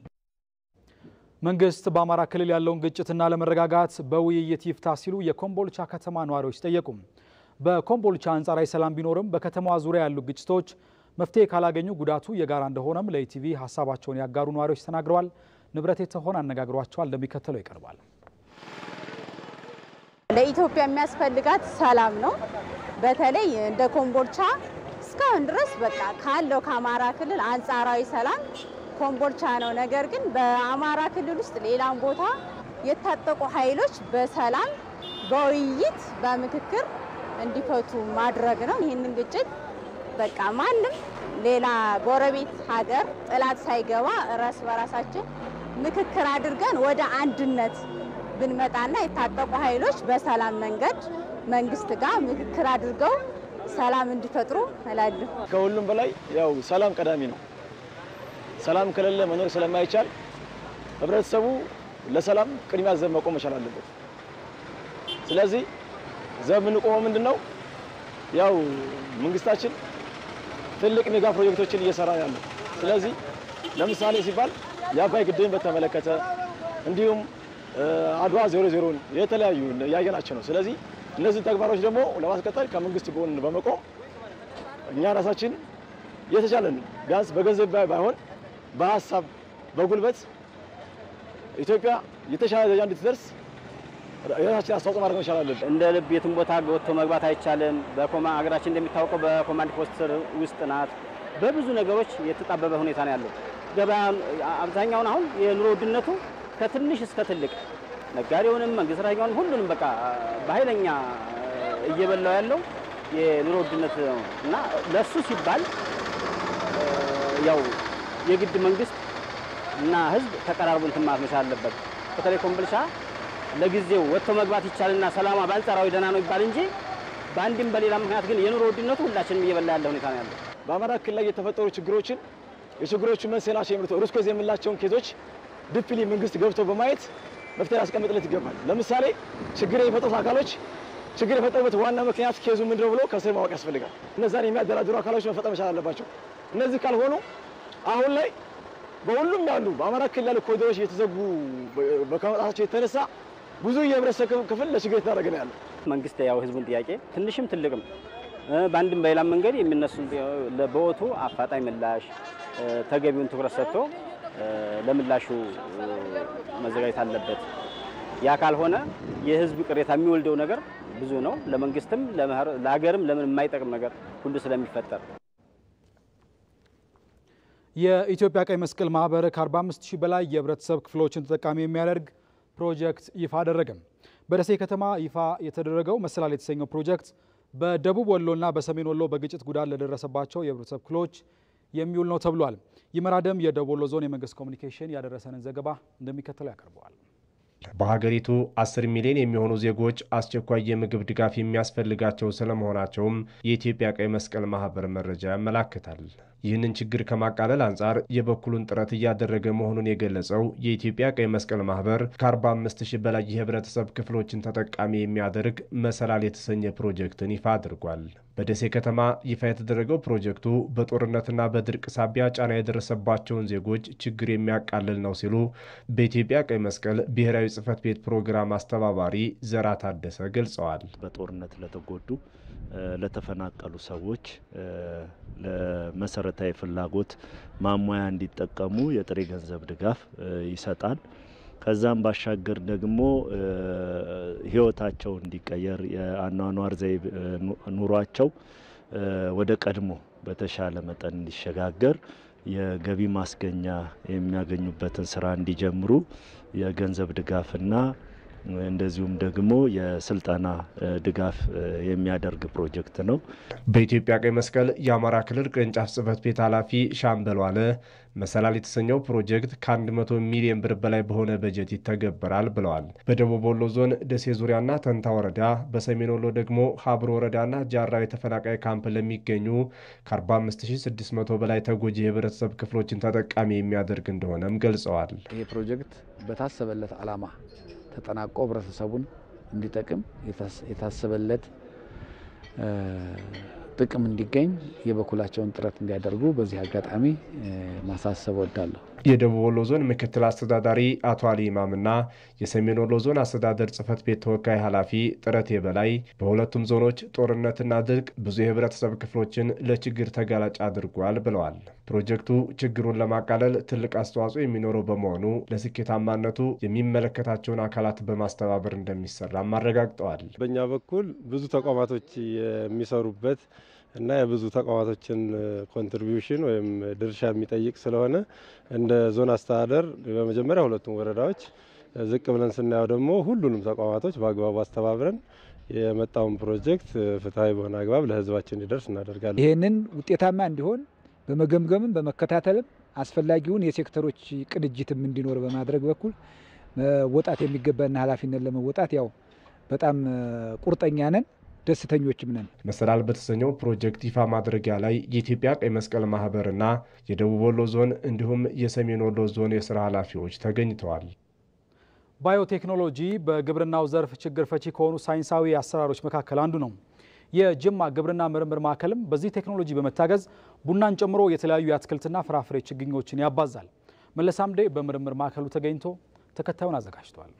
መንግስት በአማራ ክልል ያለውን ግጭትና ለመረጋጋት በውይይት ይፍታ ሲሉ የኮምቦልቻ ከተማ ነዋሪዎች ጠየቁ። በኮምቦልቻ አንጻራዊ ሰላም ቢኖርም በከተማዋ ዙሪያ ያሉ ግጭቶች መፍትሄ ካላገኙ ጉዳቱ የጋራ እንደሆነም ለኢቲቪ ሀሳባቸውን ያጋሩ ነዋሪዎች ተናግረዋል። ንብረት የተሆን አነጋግሯቸዋል፣ እንደሚከተለው ይቀርባል። ለኢትዮጵያ የሚያስፈልጋት ሰላም ነው። በተለይ እንደ ኮምቦልቻ እስካሁን ድረስ በቃ ካለው ከአማራ ክልል አንጻራዊ ሰላም ኮምቦልቻ ነው። ነገር ግን በአማራ ክልል ውስጥ ሌላም ቦታ የታጠቁ ኃይሎች በሰላም በውይይት በምክክር እንዲፈቱ ማድረግ ነው። ይህንን ግጭት በቃ ማንም ሌላ ጎረቤት ሀገር ጥላት ሳይገባ እርስ በራሳችን ምክክር አድርገን ወደ አንድነት ብንመጣና የታጠቁ ኃይሎች በሰላም መንገድ መንግስት ጋር ምክክር አድርገው ሰላም እንዲፈጥሩ እላለሁ። ከሁሉም በላይ ያው ሰላም ቀዳሚ ነው። ሰላም ከሌለ መኖር ስለማይቻል ህብረተሰቡ ለሰላም ቅድሚያ ዘብ መቆም መቻል አለበት። ስለዚህ ዘብ የምንቆመው ምንድን ነው? ያው መንግስታችን ትልቅ ሜጋ ፕሮጀክቶችን እየሰራ ያለው። ስለዚህ ለምሳሌ ሲባል የአባይ ግድብን በተመለከተ እንዲሁም አድዋ ዜሮ ዜሮን የተለያዩ ያየናቸው ነው። ስለዚህ እነዚህ ተግባሮች ደግሞ ለማስቀጠል ከመንግስት ጎን በመቆም እኛ ራሳችን የተቻለን ቢያንስ በገንዘብ ባይሆን በሀሳብ በጉልበት ኢትዮጵያ የተሻለ ደረጃ እንድትደርስ የራሳችን አስተዋጽኦ ማድረግ መቻል አለብን። እንደ ልብ የትም ቦታ ወጥቶ መግባት አይቻልም። በኮማ ሀገራችን እንደሚታወቀው በኮማንድ ፖስት ስር ውስጥ ናት። በብዙ ነገሮች የተጣበበ ሁኔታ ነው ያለው። ገበያ አብዛኛውን አሁን የኑሮ ውድነቱ ከትንሽ እስከ ትልቅ ነጋዴውንም መንግስት ሰራተኛውንም ሁሉንም በቃ በኃይለኛ እየበላው ያለው የኑሮ ውድነት ነው እና ለሱ ሲባል ያው የግድ መንግስት እና ህዝብ ተቀራርቦ እንትን ማለት መቻል አለበት። በተለይ ኮምቦልቻ ለጊዜው ወጥቶ መግባት ይቻልና ሰላማ በአንጻራዊ ደህና ነው ይባል እንጂ በአንድም በሌላ ምክንያት ግን የኑሮ ውድነቱ ሁላችንም እየበላ ያለ ሁኔታ ነው ያለው። በአማራ ክልል ላይ የተፈጠሩ ችግሮችን የችግሮቹ መንስኤ ናቸው የሚሉት ሩት ኮዝ የምንላቸውን ኬዞች ዲፕሊ መንግስት ገብቶ በማየት መፍትሄ ያስቀምጥለት ይገባል። ለምሳሌ ችግር የሚፈጥሩት አካሎች ችግር የፈጠሩበት ዋና ምክንያት ኬዙ ምንድነው ብሎ ከስር ማወቅ ያስፈልጋል። እነዛን የሚያደራድሩ አካሎች መፈጠር መቻል አለባቸው። እነዚህ ካልሆኑ አሁን ላይ በሁሉም ያሉ በአማራ ክልል ያሉ ኮሪደሮች እየተዘጉ በከመጣታቸው የተነሳ ብዙ የህብረተሰብ ክፍል ለችግር የተዳረገ ነው ያለው። መንግስት ያው ህዝቡን ጥያቄ ትንሽም ትልቅም በአንድም በሌላም መንገድ የሚነሱ በወቱ አፋጣኝ ምላሽ ተገቢውን ትኩረት ሰጥቶ ለምላሹ መዘጋጀት አለበት። ያ ካልሆነ የህዝብ ቅሬታ የሚወልደው ነገር ብዙ ነው። ለመንግስትም ለሀገርም ለምን የማይጠቅም ነገር ሁሉ ስለሚፈጠር የኢትዮጵያ ቀይ መስቀል ማህበር ከ45 ሺህ በላይ የህብረተሰብ ክፍሎችን ተጠቃሚ የሚያደርግ ፕሮጀክት ይፋ አደረገም። በደሴ ከተማ ይፋ የተደረገው መሰላል የተሰኘው ፕሮጀክት በደቡብ ወሎና በሰሜን ወሎ በግጭት ጉዳት ለደረሰባቸው የህብረተሰብ ክፍሎች የሚውል ነው ተብሏል። ይመራደም የደቡብ ወሎ ዞን የመንግስት ኮሚኒኬሽን ያደረሰንን ዘገባ እንደሚከተለው ያቀርበዋል። በሀገሪቱ 10 ሚሊዮን የሚሆኑ ዜጎች አስቸኳይ የምግብ ድጋፍ የሚያስፈልጋቸው ስለመሆናቸውም የኢትዮጵያ ቀይ መስቀል ማህበር መረጃ ያመላክታል። ይህንን ችግር ከማቃለል አንጻር የበኩሉን ጥረት እያደረገ መሆኑን የገለጸው የኢትዮጵያ ቀይ መስቀል ማህበር ከ45 ሺህ በላይ የህብረተሰብ ክፍሎችን ተጠቃሚ የሚያደርግ መሰላል የተሰኘ ፕሮጀክትን ይፋ አድርጓል። በደሴ ከተማ ይፋ የተደረገው ፕሮጀክቱ በጦርነትና በድርቅ ሳቢያ ጫና የደረሰባቸውን ዜጎች ችግር የሚያቃልል ነው ሲሉ በኢትዮጵያ ቀይ መስቀል ብሔራዊ ጽህፈት ቤት ፕሮግራም አስተባባሪ ዘራ ታደሰ ገልጸዋል። በጦርነት ለተጎዱ ለተፈናቀሉ ሰዎች ለመሰረታዊ ፍላጎት ማሟያ እንዲጠቀሙ የጥሬ ገንዘብ ድጋፍ ይሰጣል። ከዛም ባሻገር ደግሞ ህይወታቸው እንዲቀየር የአኗኗር ዘይቤ ኑሯቸው ወደ ቀድሞ በተሻለ መጠን እንዲሸጋገር የገቢ ማስገኛ የሚያገኙበትን ስራ እንዲጀምሩ የገንዘብ ድጋፍና እንደዚሁም ደግሞ የስልጠና ድጋፍ የሚያደርግ ፕሮጀክት ነው። በኢትዮጵያ ቀይ መስቀል የአማራ ክልል ቅርንጫፍ ጽህፈት ቤት ኃላፊ ሻምበል ዋለ መሰላል የተሰኘው ፕሮጀክት ከ100 ሚሊዮን ብር በላይ በሆነ በጀት ይተገበራል ብለዋል። በደቡብ ወሎ ዞን ደሴ ዙሪያና ተንታ ወረዳ፣ በሰሜን ወሎ ደግሞ ሀብሮ ወረዳና ጃራ የተፈናቃይ ካምፕ ለሚገኙ ከ45600 በላይ ተጎጂ የህብረተሰብ ክፍሎችን ተጠቃሚ የሚያደርግ እንደሆነም ገልጸዋል። ይህ ፕሮጀክት በታሰበለት ዓላማ ተጠናቆ ህብረተሰቡን እንዲጠቅም የታሰበለት ጥቅም እንዲገኝ የበኩላቸውን ጥረት እንዲያደርጉ በዚህ አጋጣሚ ማሳሰብ ወዳለሁ። የደቡብ ወሎ ዞን ምክትል አስተዳዳሪ አቶ አሊ ኢማምና የሰሜን ወሎ ዞን አስተዳደር ጽህፈት ቤት ተወካይ ኃላፊ ጥረቴ በላይ በሁለቱም ዞኖች ጦርነትና ድርቅ ብዙ የህብረተሰብ ክፍሎችን ለችግር ተጋላጭ አድርጓል ብለዋል። ፕሮጀክቱ ችግሩን ለማቃለል ትልቅ አስተዋጽኦ የሚኖረው በመሆኑ ለስኬታማነቱ የሚመለከታቸውን አካላት በማስተባበር እንደሚሰራም አረጋግጠዋል። በእኛ በኩል ብዙ ተቋማቶች የሚሰሩበት እና የብዙ ተቋማቶችን ኮንትሪቢዩሽን ወይም ድርሻ የሚጠይቅ ስለሆነ እንደ ዞን አስተዳደር በመጀመሪያ ሁለቱም ወረዳዎች ዝቅ ብለን ስናየው ደግሞ ሁሉንም ተቋማቶች በአግባቡ አስተባብረን የመጣውን ፕሮጀክት ፍትሐዊ በሆነ አግባብ ለህዝባችን እንዲደርስ እናደርጋለን። ይህንን ውጤታማ እንዲሆን በመገምገምም በመከታተልም አስፈላጊውን የሴክተሮች ቅንጅትም እንዲኖር በማድረግ በኩል መወጣት የሚገባና ኃላፊነት ለመወጣት ያው በጣም ቁርጠኛ ነን፣ ደስተኞችም ነን። መሰላል በተሰኘው ፕሮጀክት ይፋ ማድረጊያ ላይ የኢትዮጵያ ቀይ መስቀል ማህበርና የደቡብ ወሎ ዞን እንዲሁም የሰሜን ወሎ ዞን የስራ ኃላፊዎች ተገኝተዋል። ባዮቴክኖሎጂ በግብርናው ዘርፍ ችግር ፈቺ ከሆኑ ሳይንሳዊ አሰራሮች መካከል አንዱ ነው። የጅማ ግብርና ምርምር ማዕከልም በዚህ ቴክኖሎጂ በመታገዝ ቡናን ጨምሮ የተለያዩ የአትክልትና ፍራፍሬ ችግኞችን ያባዛል። መለስ አምዴ በምርምር ማዕከሉ ተገኝቶ ተከታዩን አዘጋጅቷል።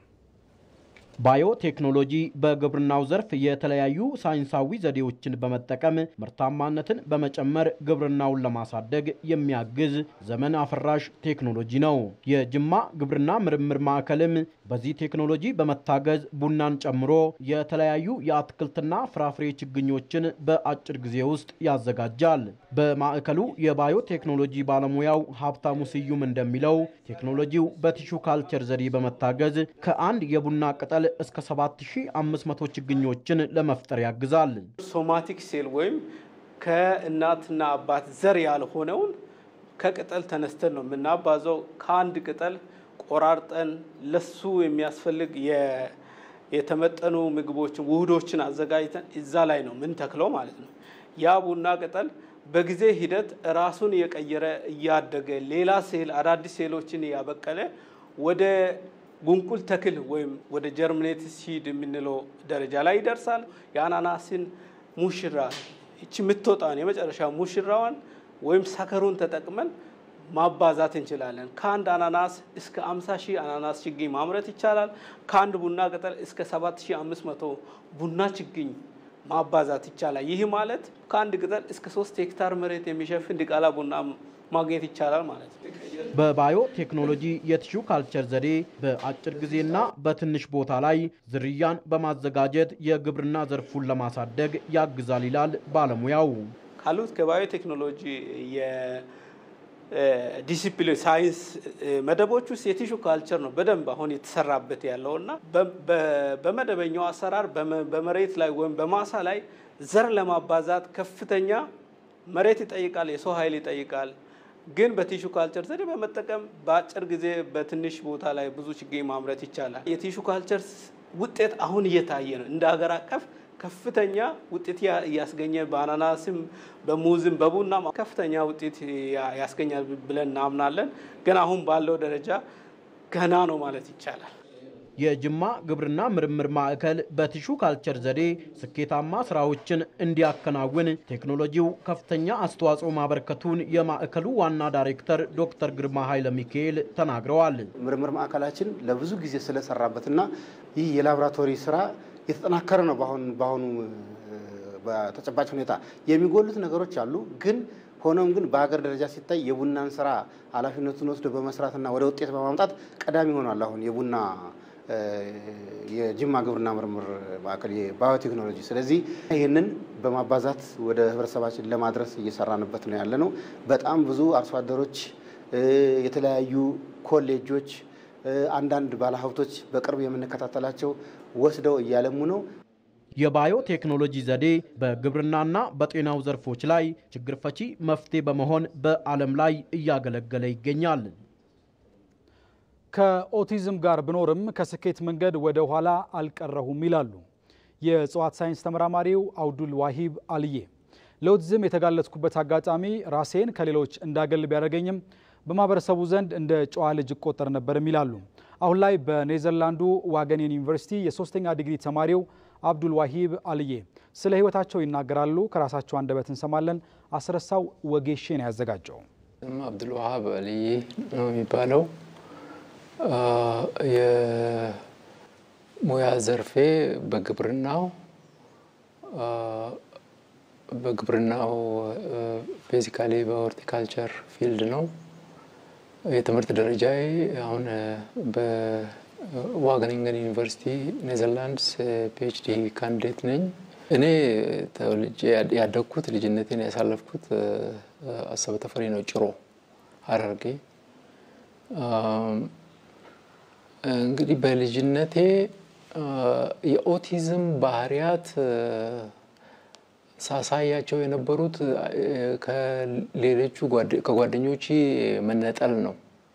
ባዮቴክኖሎጂ በግብርናው ዘርፍ የተለያዩ ሳይንሳዊ ዘዴዎችን በመጠቀም ምርታማነትን በመጨመር ግብርናውን ለማሳደግ የሚያግዝ ዘመን አፈራሽ ቴክኖሎጂ ነው። የጅማ ግብርና ምርምር ማዕከልም በዚህ ቴክኖሎጂ በመታገዝ ቡናን ጨምሮ የተለያዩ የአትክልትና ፍራፍሬ ችግኞችን በአጭር ጊዜ ውስጥ ያዘጋጃል። በማዕከሉ የባዮቴክኖሎጂ ባለሙያው ሀብታሙ ስዩም እንደሚለው ቴክኖሎጂው በቲሹ ካልቸር ዘዴ በመታገዝ ከአንድ የቡና ቅጠል እስከ 7500 ችግኞችን ለመፍጠር ያግዛል። ሶማቲክ ሴል ወይም ከእናትና አባት ዘር ያልሆነውን ከቅጠል ተነስተን ነው የምናባዘው። ከአንድ ቅጠል ቆራርጠን ለሱ የሚያስፈልግ የተመጠኑ ምግቦችን ውህዶችን አዘጋጅተን እዛ ላይ ነው ምን ተክለው ማለት ነው። ያ ቡና ቅጠል በጊዜ ሂደት ራሱን የቀየረ እያደገ ሌላ ሴል አዳዲስ ሴሎችን እያበቀለ ወደ ጉንቁል ተክል ወይም ወደ ጀርሚኔት ሲድ የምንለው ደረጃ ላይ ይደርሳል። የአናናስን ሙሽራ ይቺ የምትወጣን የመጨረሻ ሙሽራዋን ወይም ሰከሩን ተጠቅመን ማባዛት እንችላለን። ከአንድ አናናስ እስከ 50 ሺህ አናናስ ችግኝ ማምረት ይቻላል። ከአንድ ቡና ቅጠል እስከ 7500 ቡና ችግኝ ማባዛት ይቻላል። ይህ ማለት ከአንድ ቅጠል እስከ 3 ሄክታር መሬት የሚሸፍን ዲቃላ ቡና ማግኘት ይቻላል ማለት ነው። በባዮ ቴክኖሎጂ የቲሹ ካልቸር ዘዴ በአጭር ጊዜና በትንሽ ቦታ ላይ ዝርያን በማዘጋጀት የግብርና ዘርፉን ለማሳደግ ያግዛል ይላል ባለሙያው። ካሉት ከባዮ ቴክኖሎጂ ዲሲፕሊን ሳይንስ መደቦች ውስጥ የቲሹ ካልቸር ነው በደንብ አሁን የተሰራበት ያለው እና በመደበኛው አሰራር በመሬት ላይ ወይም በማሳ ላይ ዘር ለማባዛት ከፍተኛ መሬት ይጠይቃል፣ የሰው ኃይል ይጠይቃል። ግን በቲሹ ካልቸር ዘዴ በመጠቀም በአጭር ጊዜ በትንሽ ቦታ ላይ ብዙ ችግኝ ማምረት ይቻላል። የቲሹ ካልቸር ውጤት አሁን እየታየ ነው። እንደ ሀገር አቀፍ ከፍተኛ ውጤት እያስገኘ በአናናስም በሙዝም በቡና ከፍተኛ ውጤት ያስገኛል ብለን እናምናለን። ግን አሁን ባለው ደረጃ ገና ነው ማለት ይቻላል። የጅማ ግብርና ምርምር ማዕከል በቲሹ ካልቸር ዘዴ ስኬታማ ስራዎችን እንዲያከናውን ቴክኖሎጂው ከፍተኛ አስተዋጽኦ ማበርከቱን የማዕከሉ ዋና ዳይሬክተር ዶክተር ግርማ ኃይለ ሚካኤል ተናግረዋል። ምርምር ማዕከላችን ለብዙ ጊዜ ስለሰራበትና ይህ የላቦራቶሪ ስራ የተጠናከረ ነው። በአሁኑ በአሁኑ በተጨባጭ ሁኔታ የሚጎሉት ነገሮች አሉ ግን ሆኖም ግን በሀገር ደረጃ ሲታይ የቡናን ስራ ኃላፊነቱን ወስዶ በመስራትና ወደ ውጤት በማምጣት ቀዳሚ ሆኗል። አሁን የቡና የጅማ ግብርና ምርምር ማዕከል የባዮቴክኖሎጂ። ስለዚህ ይህንን በማባዛት ወደ ህብረተሰባችን ለማድረስ እየሰራንበት ነው ያለ ነው። በጣም ብዙ አርሶ አደሮች፣ የተለያዩ ኮሌጆች፣ አንዳንድ ባለሀብቶች በቅርብ የምንከታተላቸው ወስደው እያለሙ ነው። የባዮ ቴክኖሎጂ ዘዴ በግብርናና በጤናው ዘርፎች ላይ ችግር ፈቺ መፍትሄ በመሆን በዓለም ላይ እያገለገለ ይገኛል። ከኦቲዝም ጋር ብኖርም ከስኬት መንገድ ወደ ኋላ አልቀረሁም ይላሉ የእጽዋት ሳይንስ ተመራማሪው አብዱል ዋሂብ አልዬ። ለኦቲዝም የተጋለጥኩበት አጋጣሚ ራሴን ከሌሎች እንዳገል ቢያደርገኝም በማህበረሰቡ ዘንድ እንደ ጨዋ ልጅ እቆጠር ነበርም ይላሉ። አሁን ላይ በኔዘርላንዱ ዋገኔን ዩኒቨርሲቲ የሶስተኛ ዲግሪ ተማሪው አብዱል ዋሂብ አልዬ ስለ ህይወታቸው ይናገራሉ። ከራሳቸው አንደበት እንሰማለን። አስረሳው ወጌሼን ያዘጋጀው አብዱል ዋሃብ አልዬ ነው የሚባለው። የሙያ ዘርፌ በግብርናው በግብርናው ቤዚካሊ በሆርቲካልቸር ፊልድ ነው። የትምህርት ደረጃዬ አሁን በዋገኒንገን ዩኒቨርሲቲ ኔዘርላንድስ ፒኤችዲ ካንዲዴት ነኝ። እኔ ተወልጄ ያደግኩት ልጅነቴን ያሳለፍኩት አሰበ ተፈሪ ነው፣ ጭሮ ሀረርጌ። እንግዲህ በልጅነቴ የኦቲዝም ባህሪያት ሳሳያቸው የነበሩት ከሌሎቹ ከጓደኞች መነጠል ነው።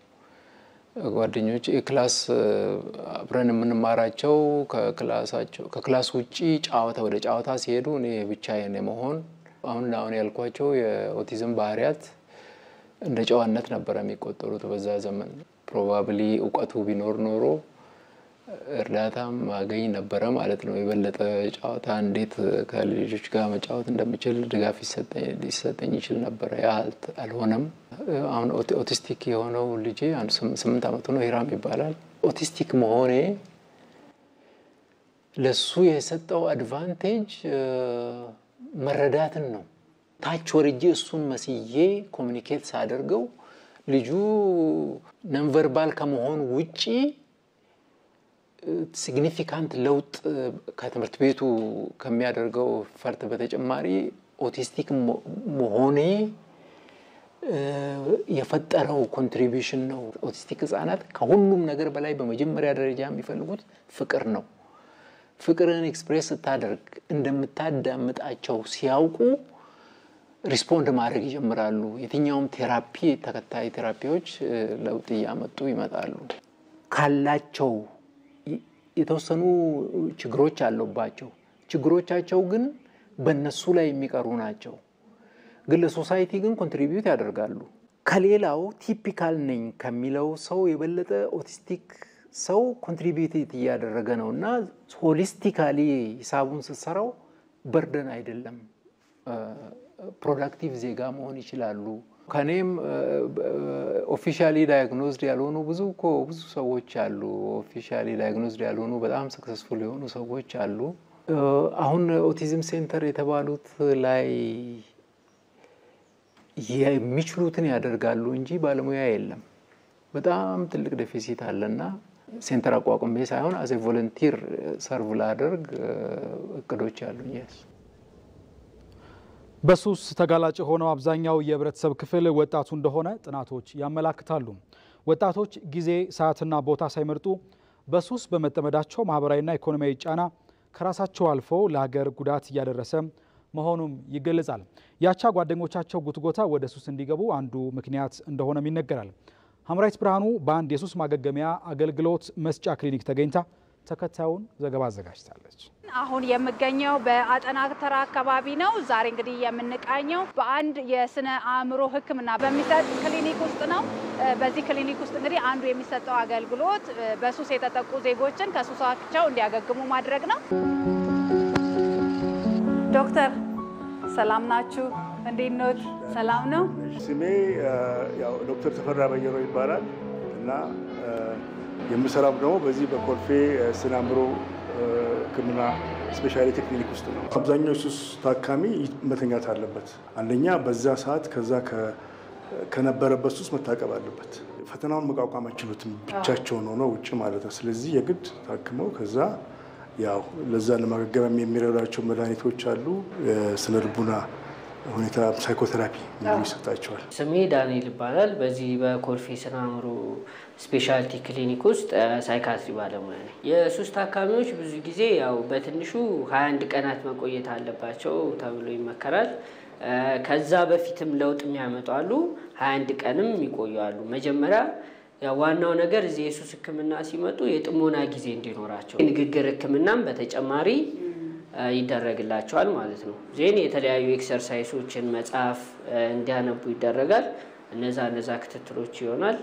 ጓደኞች ክላስ አብረን የምንማራቸው ከክላስ ውጭ ጨዋታ ወደ ጨዋታ ሲሄዱ እኔ ብቻዬን የመሆን አሁን አሁን ያልኳቸው የኦቲዝም ባህሪያት እንደ ጨዋነት ነበረ የሚቆጠሩት በዛ ዘመን። ፕሮባብሊ እውቀቱ ቢኖር ኖሮ እርዳታም ማገኝ ነበረ ማለት ነው። የበለጠ ጨዋታ እንዴት ከልጆች ጋር መጫወት እንደምችል ድጋፍ ሊሰጠኝ ይችል ነበረ። ያ አልሆነም። አሁን ኦቲስቲክ የሆነው ልጄ አንድ ስምንት ዓመቱ ነው፣ ሂራም ይባላል። ኦቲስቲክ መሆኔ ለሱ የሰጠው አድቫንቴጅ መረዳትን ነው። ታች ወርጄ እሱን መስዬ ኮሚኒኬት ሳደርገው ልጁ ነንቨርባል ከመሆን ውጪ ሲግኒፊካንት ለውጥ ከትምህርት ቤቱ ከሚያደርገው ፈርት በተጨማሪ ኦቲስቲክ መሆኔ የፈጠረው ኮንትሪቢሽን ነው። ኦቲስቲክ ህጻናት ከሁሉም ነገር በላይ በመጀመሪያ ደረጃ የሚፈልጉት ፍቅር ነው። ፍቅርን ኤክስፕሬስ ስታደርግ እንደምታዳምጣቸው ሲያውቁ ሪስፖንድ ማድረግ ይጀምራሉ። የትኛውም ቴራፒ ተከታይ ቴራፒዎች ለውጥ እያመጡ ይመጣሉ። ካላቸው የተወሰኑ ችግሮች አለባቸው። ችግሮቻቸው ግን በእነሱ ላይ የሚቀሩ ናቸው። ግን ለሶሳይቲ ግን ኮንትሪቢዩት ያደርጋሉ። ከሌላው ቲፒካል ነኝ ከሚለው ሰው የበለጠ ኦቲስቲክ ሰው ኮንትሪቢዩት እያደረገ ነው እና ሆሊስቲካሊ ሂሳቡን ስትሰራው በርደን አይደለም። ፕሮዳክቲቭ ዜጋ መሆን ይችላሉ። ከኔም ኦፊሻሊ ዳያግኖዝድ ያልሆኑ ብዙ እኮ ብዙ ሰዎች አሉ። ኦፊሻሊ ዳያግኖዝድ ያልሆኑ በጣም ሰክሰስፉል የሆኑ ሰዎች አሉ። አሁን ኦቲዝም ሴንተር የተባሉት ላይ የሚችሉትን ያደርጋሉ እንጂ ባለሙያ የለም። በጣም ትልቅ ዴፊሲት አለና ሴንተር አቋቁሜ ሳይሆን አዜ ቮለንቲር ሰርቭ ላደርግ እቅዶች አሉኝ። የስ በሱስ ተጋላጭ የሆነው አብዛኛው የህብረተሰብ ክፍል ወጣቱ እንደሆነ ጥናቶች ያመላክታሉ። ወጣቶች ጊዜ ሰዓትና ቦታ ሳይመርጡ በሱስ በመጠመዳቸው ማህበራዊና ኢኮኖሚያዊ ጫና ከራሳቸው አልፎ ለሀገር ጉዳት እያደረሰ መሆኑም ይገለጻል። ያቻ ጓደኞቻቸው ጉትጎታ ወደ ሱስ እንዲገቡ አንዱ ምክንያት እንደሆነም ይነገራል። ሀምራዊት ብርሃኑ በአንድ የሱስ ማገገሚያ አገልግሎት መስጫ ክሊኒክ ተገኝታ ተከታዩን ዘገባ አዘጋጅታለች። አሁን የምገኘው በአጠና ተራ አካባቢ ነው። ዛሬ እንግዲህ የምንቃኘው በአንድ የስነ አእምሮ ሕክምና በሚሰጥ ክሊኒክ ውስጥ ነው። በዚህ ክሊኒክ ውስጥ እንግዲህ አንዱ የሚሰጠው አገልግሎት በሱስ የተጠቁ ዜጎችን ከሱሳቸው እንዲያገግሙ ማድረግ ነው። ዶክተር ሰላም ናችሁ? እንዴት ኖት? ሰላም ነው? ስሜ ያው ዶክተር ተፈራ በየሮ ይባላል እና የምሰራው ደግሞ በዚህ በኮልፌ ስነ አእምሮ ህክምና ስፔሻሊቲ ክሊኒክ ውስጥ ነው። አብዛኛው ሱስ ታካሚ መተኛት አለበት። አንደኛ በዛ ሰዓት ከዛ ከነበረበት ሱስ መታቀብ አለበት። ፈተናውን መቋቋም አይችሉትም ብቻቸውን ሆነው ውጭ ማለት ነው። ስለዚህ የግድ ታክመው ከዛ ያው ለዛ ለማገገም የሚረዳቸው መድኃኒቶች አሉ። የስነ ልቡና ሁኔታ ሳይኮቴራፒ ይሰጣቸዋል። ስሜ ዳንኤል ይባላል። በዚህ በኮልፌ ስነ አእምሮ ስፔሻሊቲ ክሊኒክ ውስጥ ሳይካትሪ ባለሙያ ነኝ። የሱስ ታካሚዎች ብዙ ጊዜ ያው በትንሹ 21 ቀናት መቆየት አለባቸው ተብሎ ይመከራል። ከዛ በፊትም ለውጥ የሚያመጡ አሉ፣ 21 ቀንም ይቆያሉ። መጀመሪያ ያው ዋናው ነገር እዚህ የሱስ ህክምና ሲመጡ የጥሞና ጊዜ እንዲኖራቸው የንግግር ህክምናም በተጨማሪ ይደረግላቸዋል ማለት ነው። ዜን የተለያዩ ኤክሰርሳይሶችን መጽሐፍ እንዲያነቡ ይደረጋል። እነዛ እነዛ ክትትሎች ይሆናል።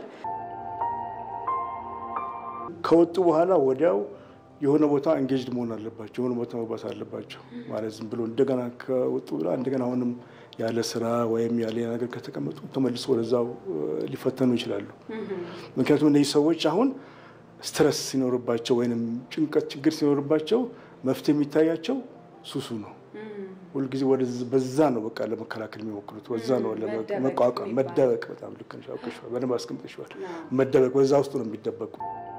ከወጡ በኋላ ወዲያው የሆነ ቦታ እንጌጅድ መሆን አለባቸው። የሆነ ቦታ መግባት አለባቸው ማለት ዝም ብሎ እንደገና ከወጡ ብላ እንደገና አሁንም ያለ ስራ ወይም ያለ ነገር ከተቀመጡ ተመልሶ ወደዛው ሊፈተኑ ይችላሉ። ምክንያቱም እነዚህ ሰዎች አሁን ስትረስ ሲኖርባቸው ወይም ጭንቀት ችግር ሲኖርባቸው መፍትሄ የሚታያቸው ሱሱ ነው። ሁልጊዜ በዛ ነው በቃ ለመከላከል የሚሞክሩት፣ በዛ ነው ለመቋቋም መደበቅ። በጣም ልክ ነሽ፣ አውቀሽዋል፣ በደንብ አስቀምጠሽዋል። መደበቅ በዛ ውስጥ ነው የሚደበቁ።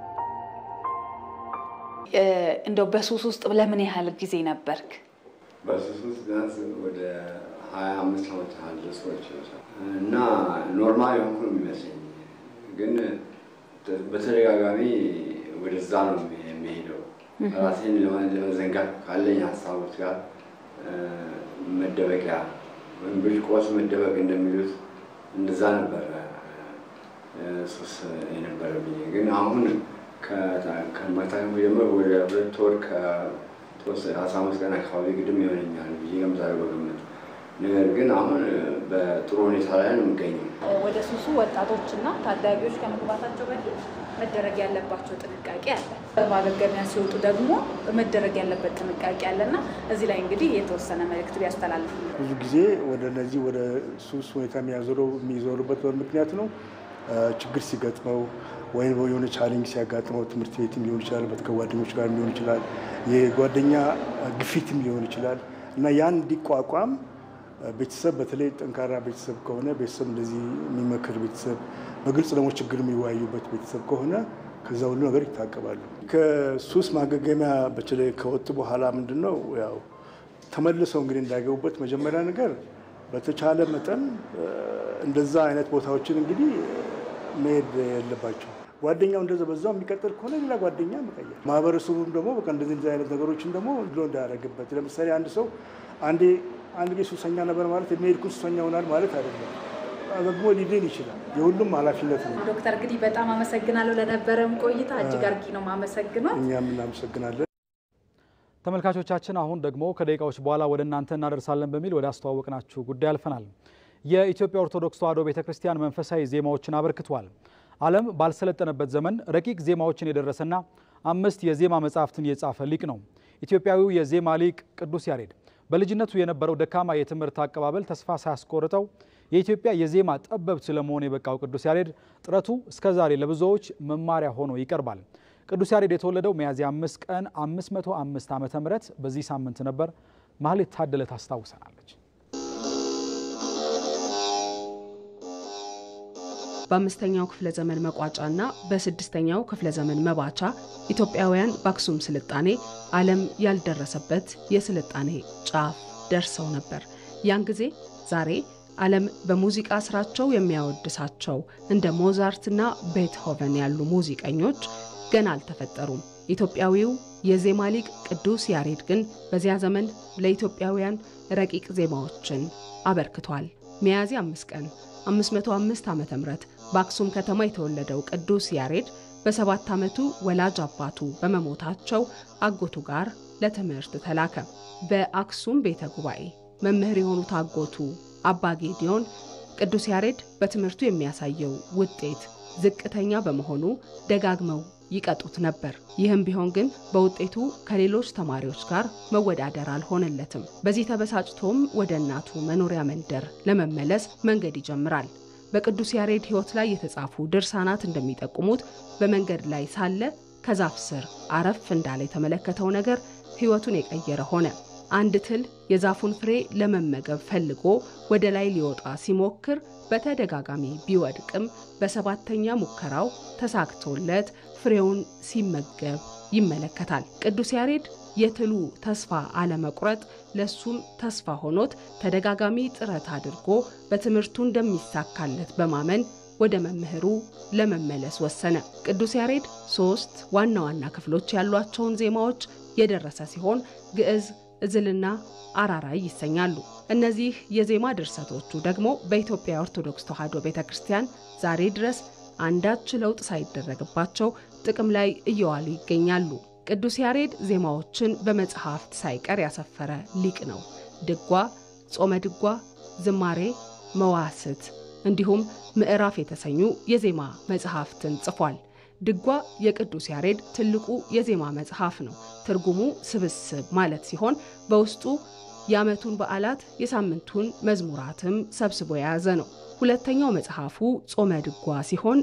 እንደው በሱስ ውስጥ ለምን ያህል ጊዜ ነበርክ? በሱስ ውስጥ ቢያንስ ወደ ሀያ አምስት ዓመት ያህል ሰዎች እና ኖርማል የሆንኩ ነው የሚመስለኝ ግን በተደጋጋሚ ወደዛ ነው የሚሄደው ራሴን ለመዘንጋት ካለኝ ሀሳቦች ጋር መደበቂያ ወይም ብሽቆስ መደበቅ እንደሚሉት እንደዛ ነበረ ሱስ የነበረብኝ። ግን አሁን ከመታከም ጀምሮ ወደ ሁለት ወር ከአስራ አምስት ቀን አካባቢ ግድም ይሆነኛል ብዬ ገምታለሁ በግምት። ነገር ግን አሁን በጥሩ ሁኔታ ላይ ነው የሚገኘው። ወደ ሱሱ ወጣቶችና ታዳጊዎች ከመግባታቸው በፊት መደረግ ያለባቸው ጥንቃቄ አለ። ማገገሚያ ሲወጡ ደግሞ መደረግ ያለበት ጥንቃቄ አለና እዚህ ላይ እንግዲህ የተወሰነ መልእክት ቢያስተላልፍ። ብዙ ጊዜ ወደ እነዚህ ወደ ሱስ ሁኔታ የሚያዞረው የሚዞሩበት በምክንያት ነው ችግር ሲገጥመው ወይም የሆነ ቻሌንጅ ሲያጋጥመው ትምህርት ቤትም ሊሆን ይችላል፣ ከጓደኞች ጋር ሊሆን ይችላል፣ የጓደኛ ግፊትም ሊሆን ይችላል እና ያን እንዲቋቋም ቤተሰብ በተለይ ጠንካራ ቤተሰብ ከሆነ ቤተሰብ እንደዚህ የሚመክር ቤተሰብ በግልጽ ደግሞ ችግር የሚወያዩበት ቤተሰብ ከሆነ ከዛ ሁሉ ነገር ይታቀባሉ። ከሱስ ማገገሚያ በተለይ ከወጡ በኋላ ምንድን ነው ያው ተመልሰው እንግዲህ እንዳይገቡበት መጀመሪያ ነገር በተቻለ መጠን እንደዛ አይነት ቦታዎችን እንግዲህ መሄድ የለባቸው። ጓደኛው እንደዛ በዛው የሚቀጥል ከሆነ ሌላ ጓደኛ መቀየር፣ ማህበረሰቡም ደግሞ በቃ እንደዚህ አይነት ነገሮችን ደግሞ ድሎ እንዳያደርግበት። ለምሳሌ አንድ ሰው አንዴ አንድ ጊዜ ሱሰኛ ነበር ማለት የሚሄድኩ ሱሰኛ ሆናል ማለት አይደለም። ደግሞ ሊድን ይችላል። የሁሉም ኃላፊነት ነው። ዶክተር እንግዲህ በጣም አመሰግናለሁ ለነበረም ቆይታ እጅግ አርጊ ነው ማመሰግነው። እኛም እናመሰግናለን። ተመልካቾቻችን አሁን ደግሞ ከደቂቃዎች በኋላ ወደ እናንተ እናደርሳለን በሚል ወደ አስተዋወቅናችሁ ጉዳይ አልፈናል። የኢትዮጵያ ኦርቶዶክስ ተዋሕዶ ቤተ ክርስቲያን መንፈሳዊ ዜማዎችን አበርክቷል። ዓለም ባልሰለጠነበት ዘመን ረቂቅ ዜማዎችን የደረሰና አምስት የዜማ መጻሕፍትን የጻፈ ሊቅ ነው። ኢትዮጵያዊው የዜማ ሊቅ ቅዱስ ያሬድ በልጅነቱ የነበረው ደካማ የትምህርት አቀባበል ተስፋ ሳያስቆርጠው የኢትዮጵያ የዜማ ጠበብት ለመሆን የበቃው ቅዱስ ያሬድ ጥረቱ እስከዛሬ ለብዙዎች መማሪያ ሆኖ ይቀርባል። ቅዱስ ያሬድ የተወለደው ሚያዝያ 5 ቀን 505 ዓመተ ምህረት በዚህ ሳምንት ነበር። ማህሌት ታደለ ታስታውሰናለች። በአምስተኛው ክፍለ ዘመን መቋጫና በስድስተኛው ክፍለ ዘመን መባቻ ኢትዮጵያውያን በአክሱም ስልጣኔ ዓለም ያልደረሰበት የስልጣኔ ጫፍ ደርሰው ነበር። ያን ጊዜ ዛሬ ዓለም በሙዚቃ ስራቸው የሚያወድሳቸው እንደ ሞዛርትና ቤትሆቨን ያሉ ሙዚቀኞች ገና አልተፈጠሩም። ኢትዮጵያዊው የዜማ ሊቅ ቅዱስ ያሬድ ግን በዚያ ዘመን ለኢትዮጵያውያን ረቂቅ ዜማዎችን አበርክቷል። ሚያዝያ አምስት ቀን 505 ዓ ም በአክሱም ከተማ የተወለደው ቅዱስ ያሬድ በሰባት ዓመቱ ወላጅ አባቱ በመሞታቸው አጎቱ ጋር ለትምህርት ተላከ። በአክሱም ቤተ ጉባኤ መምህር የሆኑት አጎቱ አባ ጌዲዮን ቅዱስ ያሬድ በትምህርቱ የሚያሳየው ውጤት ዝቅተኛ በመሆኑ ደጋግመው ይቀጡት ነበር። ይህም ቢሆን ግን በውጤቱ ከሌሎች ተማሪዎች ጋር መወዳደር አልሆነለትም። በዚህ ተበሳጭቶም ወደ እናቱ መኖሪያ መንደር ለመመለስ መንገድ ይጀምራል። በቅዱስ ያሬድ ሕይወት ላይ የተጻፉ ድርሳናት እንደሚጠቁሙት በመንገድ ላይ ሳለ ከዛፍ ስር አረፍ እንዳለ የተመለከተው ነገር ሕይወቱን የቀየረ ሆነ። አንድ ትል የዛፉን ፍሬ ለመመገብ ፈልጎ ወደ ላይ ሊወጣ ሲሞክር በተደጋጋሚ ቢወድቅም በሰባተኛ ሙከራው ተሳክቶለት ፍሬውን ሲመገብ ይመለከታል። ቅዱስ ያሬድ የትሉ ተስፋ አለመቁረጥ ለሱም ተስፋ ሆኖት ተደጋጋሚ ጥረት አድርጎ በትምህርቱ እንደሚሳካለት በማመን ወደ መምህሩ ለመመለስ ወሰነ። ቅዱስ ያሬድ ሶስት ዋና ዋና ክፍሎች ያሏቸውን ዜማዎች የደረሰ ሲሆን ግዕዝ፣ እዝልና አራራይ ይሰኛሉ። እነዚህ የዜማ ድርሰቶቹ ደግሞ በኢትዮጵያ ኦርቶዶክስ ተዋሕዶ ቤተ ክርስቲያን ዛሬ ድረስ አንዳች ለውጥ ሳይደረግባቸው ጥቅም ላይ እየዋሉ ይገኛሉ። ቅዱስ ያሬድ ዜማዎችን በመጽሐፍት ሳይቀር ያሰፈረ ሊቅ ነው። ድጓ፣ ጾመ ድጓ፣ ዝማሬ፣ መዋስት እንዲሁም ምዕራፍ የተሰኙ የዜማ መጽሐፍትን ጽፏል። ድጓ የቅዱስ ያሬድ ትልቁ የዜማ መጽሐፍ ነው። ትርጉሙ ስብስብ ማለት ሲሆን በውስጡ የዓመቱን በዓላት የሳምንቱን መዝሙራትም ሰብስቦ የያዘ ነው። ሁለተኛው መጽሐፉ ጾመ ድጓ ሲሆን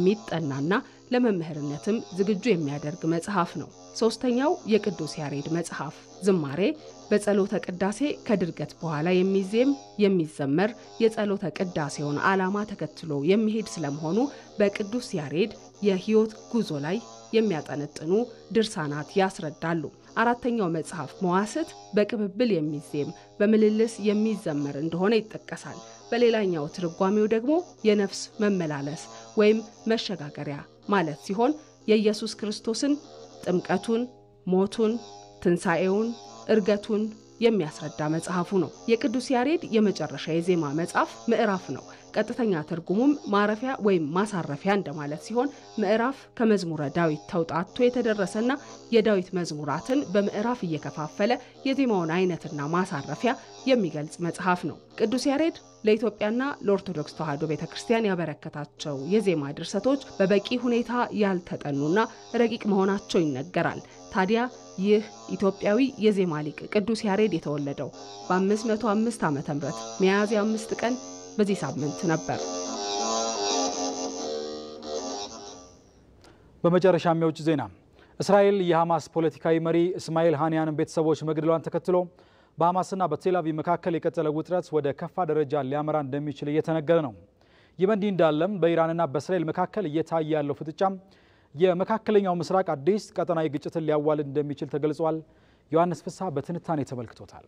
የሚጠናና ለመምህርነትም ዝግጁ የሚያደርግ መጽሐፍ ነው። ሶስተኛው የቅዱስ ያሬድ መጽሐፍ ዝማሬ በጸሎተ ቅዳሴ ከድርገት በኋላ የሚዜም የሚዘመር የጸሎተ ቅዳሴውን ዓላማ ተከትሎ የሚሄድ ስለመሆኑ በቅዱስ ያሬድ የሕይወት ጉዞ ላይ የሚያጠነጥኑ ድርሳናት ያስረዳሉ። አራተኛው መጽሐፍ መዋስት በቅብብል የሚዜም በምልልስ የሚዘመር እንደሆነ ይጠቀሳል። በሌላኛው ትርጓሜው ደግሞ የነፍስ መመላለስ ወይም መሸጋገሪያ ማለት ሲሆን የኢየሱስ ክርስቶስን ጥምቀቱን፣ ሞቱን፣ ትንሣኤውን፣ እርገቱን የሚያስረዳ መጽሐፉ ነው። የቅዱስ ያሬድ የመጨረሻ የዜማ መጽሐፍ ምዕራፍ ነው። ቀጥተኛ ትርጉሙም ማረፊያ ወይም ማሳረፊያ እንደማለት ሲሆን ምዕራፍ ከመዝሙረ ዳዊት ተውጣቶ የተደረሰና የዳዊት መዝሙራትን በምዕራፍ እየከፋፈለ የዜማውን አይነትና ማሳረፊያ የሚገልጽ መጽሐፍ ነው። ቅዱስ ያሬድ ለኢትዮጵያና ለኦርቶዶክስ ተዋሕዶ ቤተ ክርስቲያን ያበረከታቸው የዜማ ድርሰቶች በበቂ ሁኔታ ያልተጠኑና ረቂቅ መሆናቸው ይነገራል። ታዲያ ይህ ኢትዮጵያዊ የዜማ ሊቅ ቅዱስ ያሬድ የተወለደው በ505 ዓ ም ሚያዝያ አምስት ቀን በዚህ ሳምንት ነበር። በመጨረሻም የውጭ ዜና እስራኤል የሐማስ ፖለቲካዊ መሪ እስማኤል ሃኒያንን ቤተሰቦች መግደሏን ተከትሎ በሐማስና በቴልአቪቭ መካከል የቀጠለ ውጥረት ወደ ከፋ ደረጃ ሊያመራ እንደሚችል እየተነገረ ነው። ይህ በእንዲህ እንዳለም በኢራንና በእስራኤል መካከል እየታየ ያለው ፍጥጫም የመካከለኛው ምስራቅ አዲስ ቀጠናዊ ግጭትን ሊያዋልድ እንደሚችል ተገልጿል። ዮሐንስ ፍስሐ በትንታኔ ተመልክቶታል።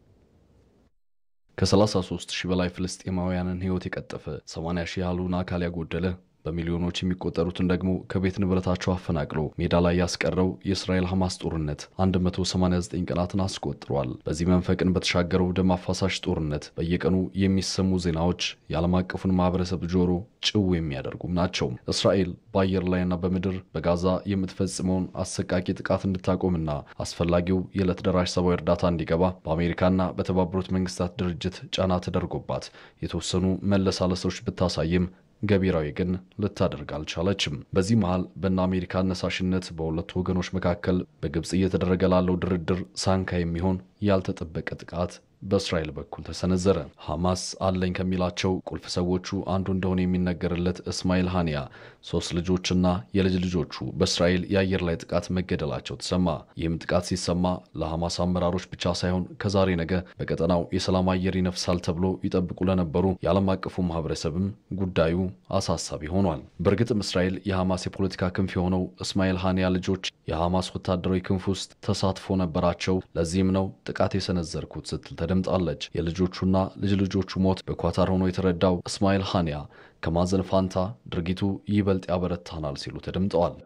ከ33 ሺህ በላይ ፍልስጤማውያንን ሕይወት የቀጠፈ 80 ሺህ ያህሉን አካል ያጎደለ በሚሊዮኖች የሚቆጠሩትን ደግሞ ከቤት ንብረታቸው አፈናቅሎ ሜዳ ላይ ያስቀረው የእስራኤል ሐማስ ጦርነት 189 ቀናትን አስቆጥሯል። በዚህ መንፈቅን በተሻገረው ደም አፋሳሽ ጦርነት በየቀኑ የሚሰሙ ዜናዎች የዓለም አቀፉን ማህበረሰብ ጆሮ ጭው የሚያደርጉም ናቸው። እስራኤል በአየር ላይና በምድር በጋዛ የምትፈጽመውን አሰቃቂ ጥቃት እንድታቆምና አስፈላጊው የዕለት ደራሽ ሰብአዊ እርዳታ እንዲገባ በአሜሪካና በተባበሩት መንግስታት ድርጅት ጫና ተደርጎባት የተወሰኑ መለሳለሶች ብታሳይም ገቢራዊ ግን ልታደርግ አልቻለችም። በዚህ መሃል በእነ አሜሪካ አነሳሽነት በሁለቱ ወገኖች መካከል በግብፅ እየተደረገ ላለው ድርድር ሳንካ የሚሆን ያልተጠበቀ ጥቃት በእስራኤል በኩል ተሰነዘረ። ሐማስ አለኝ ከሚላቸው ቁልፍ ሰዎቹ አንዱ እንደሆነ የሚነገርለት እስማኤል ሃኒያ ሶስት ልጆችና የልጅ ልጆቹ በእስራኤል የአየር ላይ ጥቃት መገደላቸው ተሰማ። ይህም ጥቃት ሲሰማ ለሐማስ አመራሮች ብቻ ሳይሆን ከዛሬ ነገ በቀጠናው የሰላም አየር ይነፍሳል ተብሎ ይጠብቁ ለነበሩ የዓለም አቀፉ ማህበረሰብም ጉዳዩ አሳሳቢ ሆኗል። በእርግጥም እስራኤል የሐማስ የፖለቲካ ክንፍ የሆነው እስማኤል ሃኒያ ልጆች የሐማስ ወታደራዊ ክንፍ ውስጥ ተሳትፎ ነበራቸው፣ ለዚህም ነው ጥቃት የሰነዘርኩት ስትል ተደምጣለች። የልጆቹና ልጅ ልጆቹ ሞት በኳታር ሆኖ የተረዳው እስማኤል ሃኒያ ከማዘን ፋንታ ድርጊቱ ይበልጥ ያበረታናል ሲሉ ተደምጠዋል።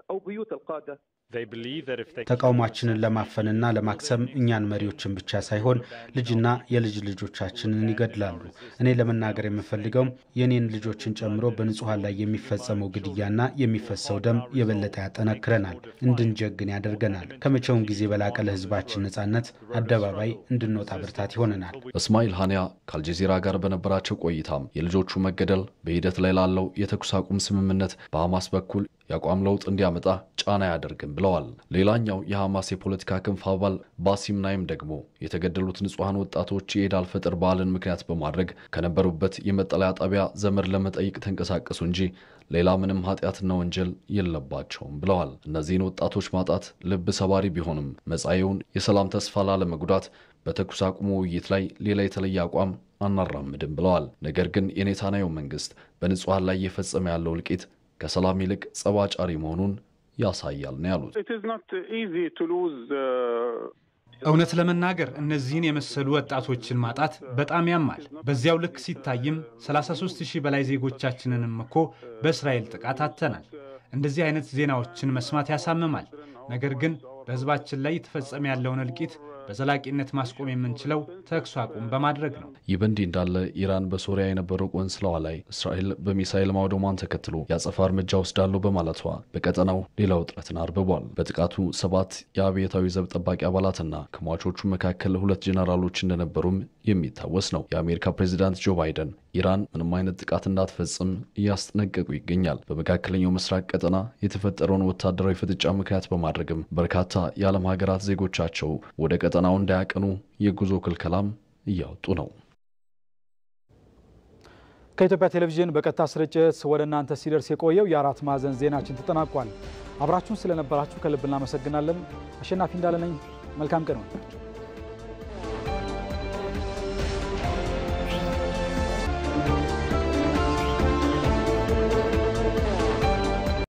ተቃውሟችንን ለማፈንና ለማክሰም እኛን መሪዎችን ብቻ ሳይሆን ልጅና የልጅ ልጆቻችንን ይገድላሉ። እኔ ለመናገር የምፈልገውም የኔን ልጆችን ጨምሮ በንጹሐን ላይ የሚፈጸመው ግድያና የሚፈሰው ደም የበለጠ ያጠነክረናል፣ እንድንጀግን ያደርገናል። ከመቼውም ጊዜ በላቀ ለህዝባችን ነጻነት አደባባይ እንድንወጣ ብርታት ይሆነናል። እስማኤል ሃኒያ ከአልጀዚራ ጋር በነበራቸው ቆይታም የልጆቹ መገደል በሂደት ላይ ላለው የተኩስ አቁም ስምምነት በሐማስ በኩል የአቋም ለውጥ እንዲያመጣ ጫና አያደርግም ብለዋል። ሌላኛው የሐማስ የፖለቲካ ክንፍ አባል ባሲም ናይም ደግሞ የተገደሉት ንጹሐን ወጣቶች የኢድ አልፈጥር በዓልን ምክንያት በማድረግ ከነበሩበት የመጠለያ ጣቢያ ዘመድ ለመጠየቅ ተንቀሳቀሱ እንጂ ሌላ ምንም ኃጢአትና ወንጀል የለባቸውም ብለዋል። እነዚህን ወጣቶች ማጣት ልብ ሰባሪ ቢሆንም መጻኤውን የሰላም ተስፋ ላለመጉዳት በተኩስ አቁሙ ውይይት ላይ ሌላ የተለየ አቋም አናራምድም ብለዋል። ነገር ግን የኔታንያሁ መንግስት በንጹሐን ላይ እየፈጸመ ያለው እልቂት ከሰላም ይልቅ ጸባጫሪ መሆኑን ያሳያል ነው ያሉት። እውነት ለመናገር እነዚህን የመሰሉ ወጣቶችን ማጣት በጣም ያማል። በዚያው ልክ ሲታይም 33 ሺህ በላይ ዜጎቻችንንም እኮ በእስራኤል ጥቃት አጥተናል። እንደዚህ አይነት ዜናዎችን መስማት ያሳምማል። ነገር ግን በህዝባችን ላይ የተፈጸመ ያለውን እልቂት በዘላቂነት ማስቆም የምንችለው ተኩስ አቁም በማድረግ ነው። ይህ በእንዲህ እንዳለ ኢራን በሶሪያ የነበረው ቆንስላዋ ላይ እስራኤል በሚሳይል ማውደሟን ተከትሎ የአጸፋ እርምጃ ወስዳለሁ በማለቷ በቀጠናው ሌላ ውጥረትን አርብቧል። በጥቃቱ ሰባት የአብዮታዊ ዘብ ጠባቂ አባላትና ከሟቾቹ መካከል ሁለት ጄኔራሎች እንደነበሩም የሚታወስ ነው። የአሜሪካ ፕሬዚዳንት ጆ ባይደን ኢራን ምንም አይነት ጥቃት እንዳትፈጽም እያስጠነቀቁ ይገኛል። በመካከለኛው ምስራቅ ቀጠና የተፈጠረውን ወታደራዊ ፍጥጫ ምክንያት በማድረግም በርካታ የዓለም ሀገራት ዜጎቻቸው ወደ ቀጠናው እንዳያቀኑ የጉዞ ክልከላም እያወጡ ነው። ከኢትዮጵያ ቴሌቪዥን በቀጥታ ስርጭት ወደ እናንተ ሲደርስ የቆየው የአራት ማዕዘን ዜናችን ተጠናቋል። አብራችሁን ስለነበራችሁ ከልብ እናመሰግናለን። አሸናፊ እንዳለ ነኝ። መልካም ቀን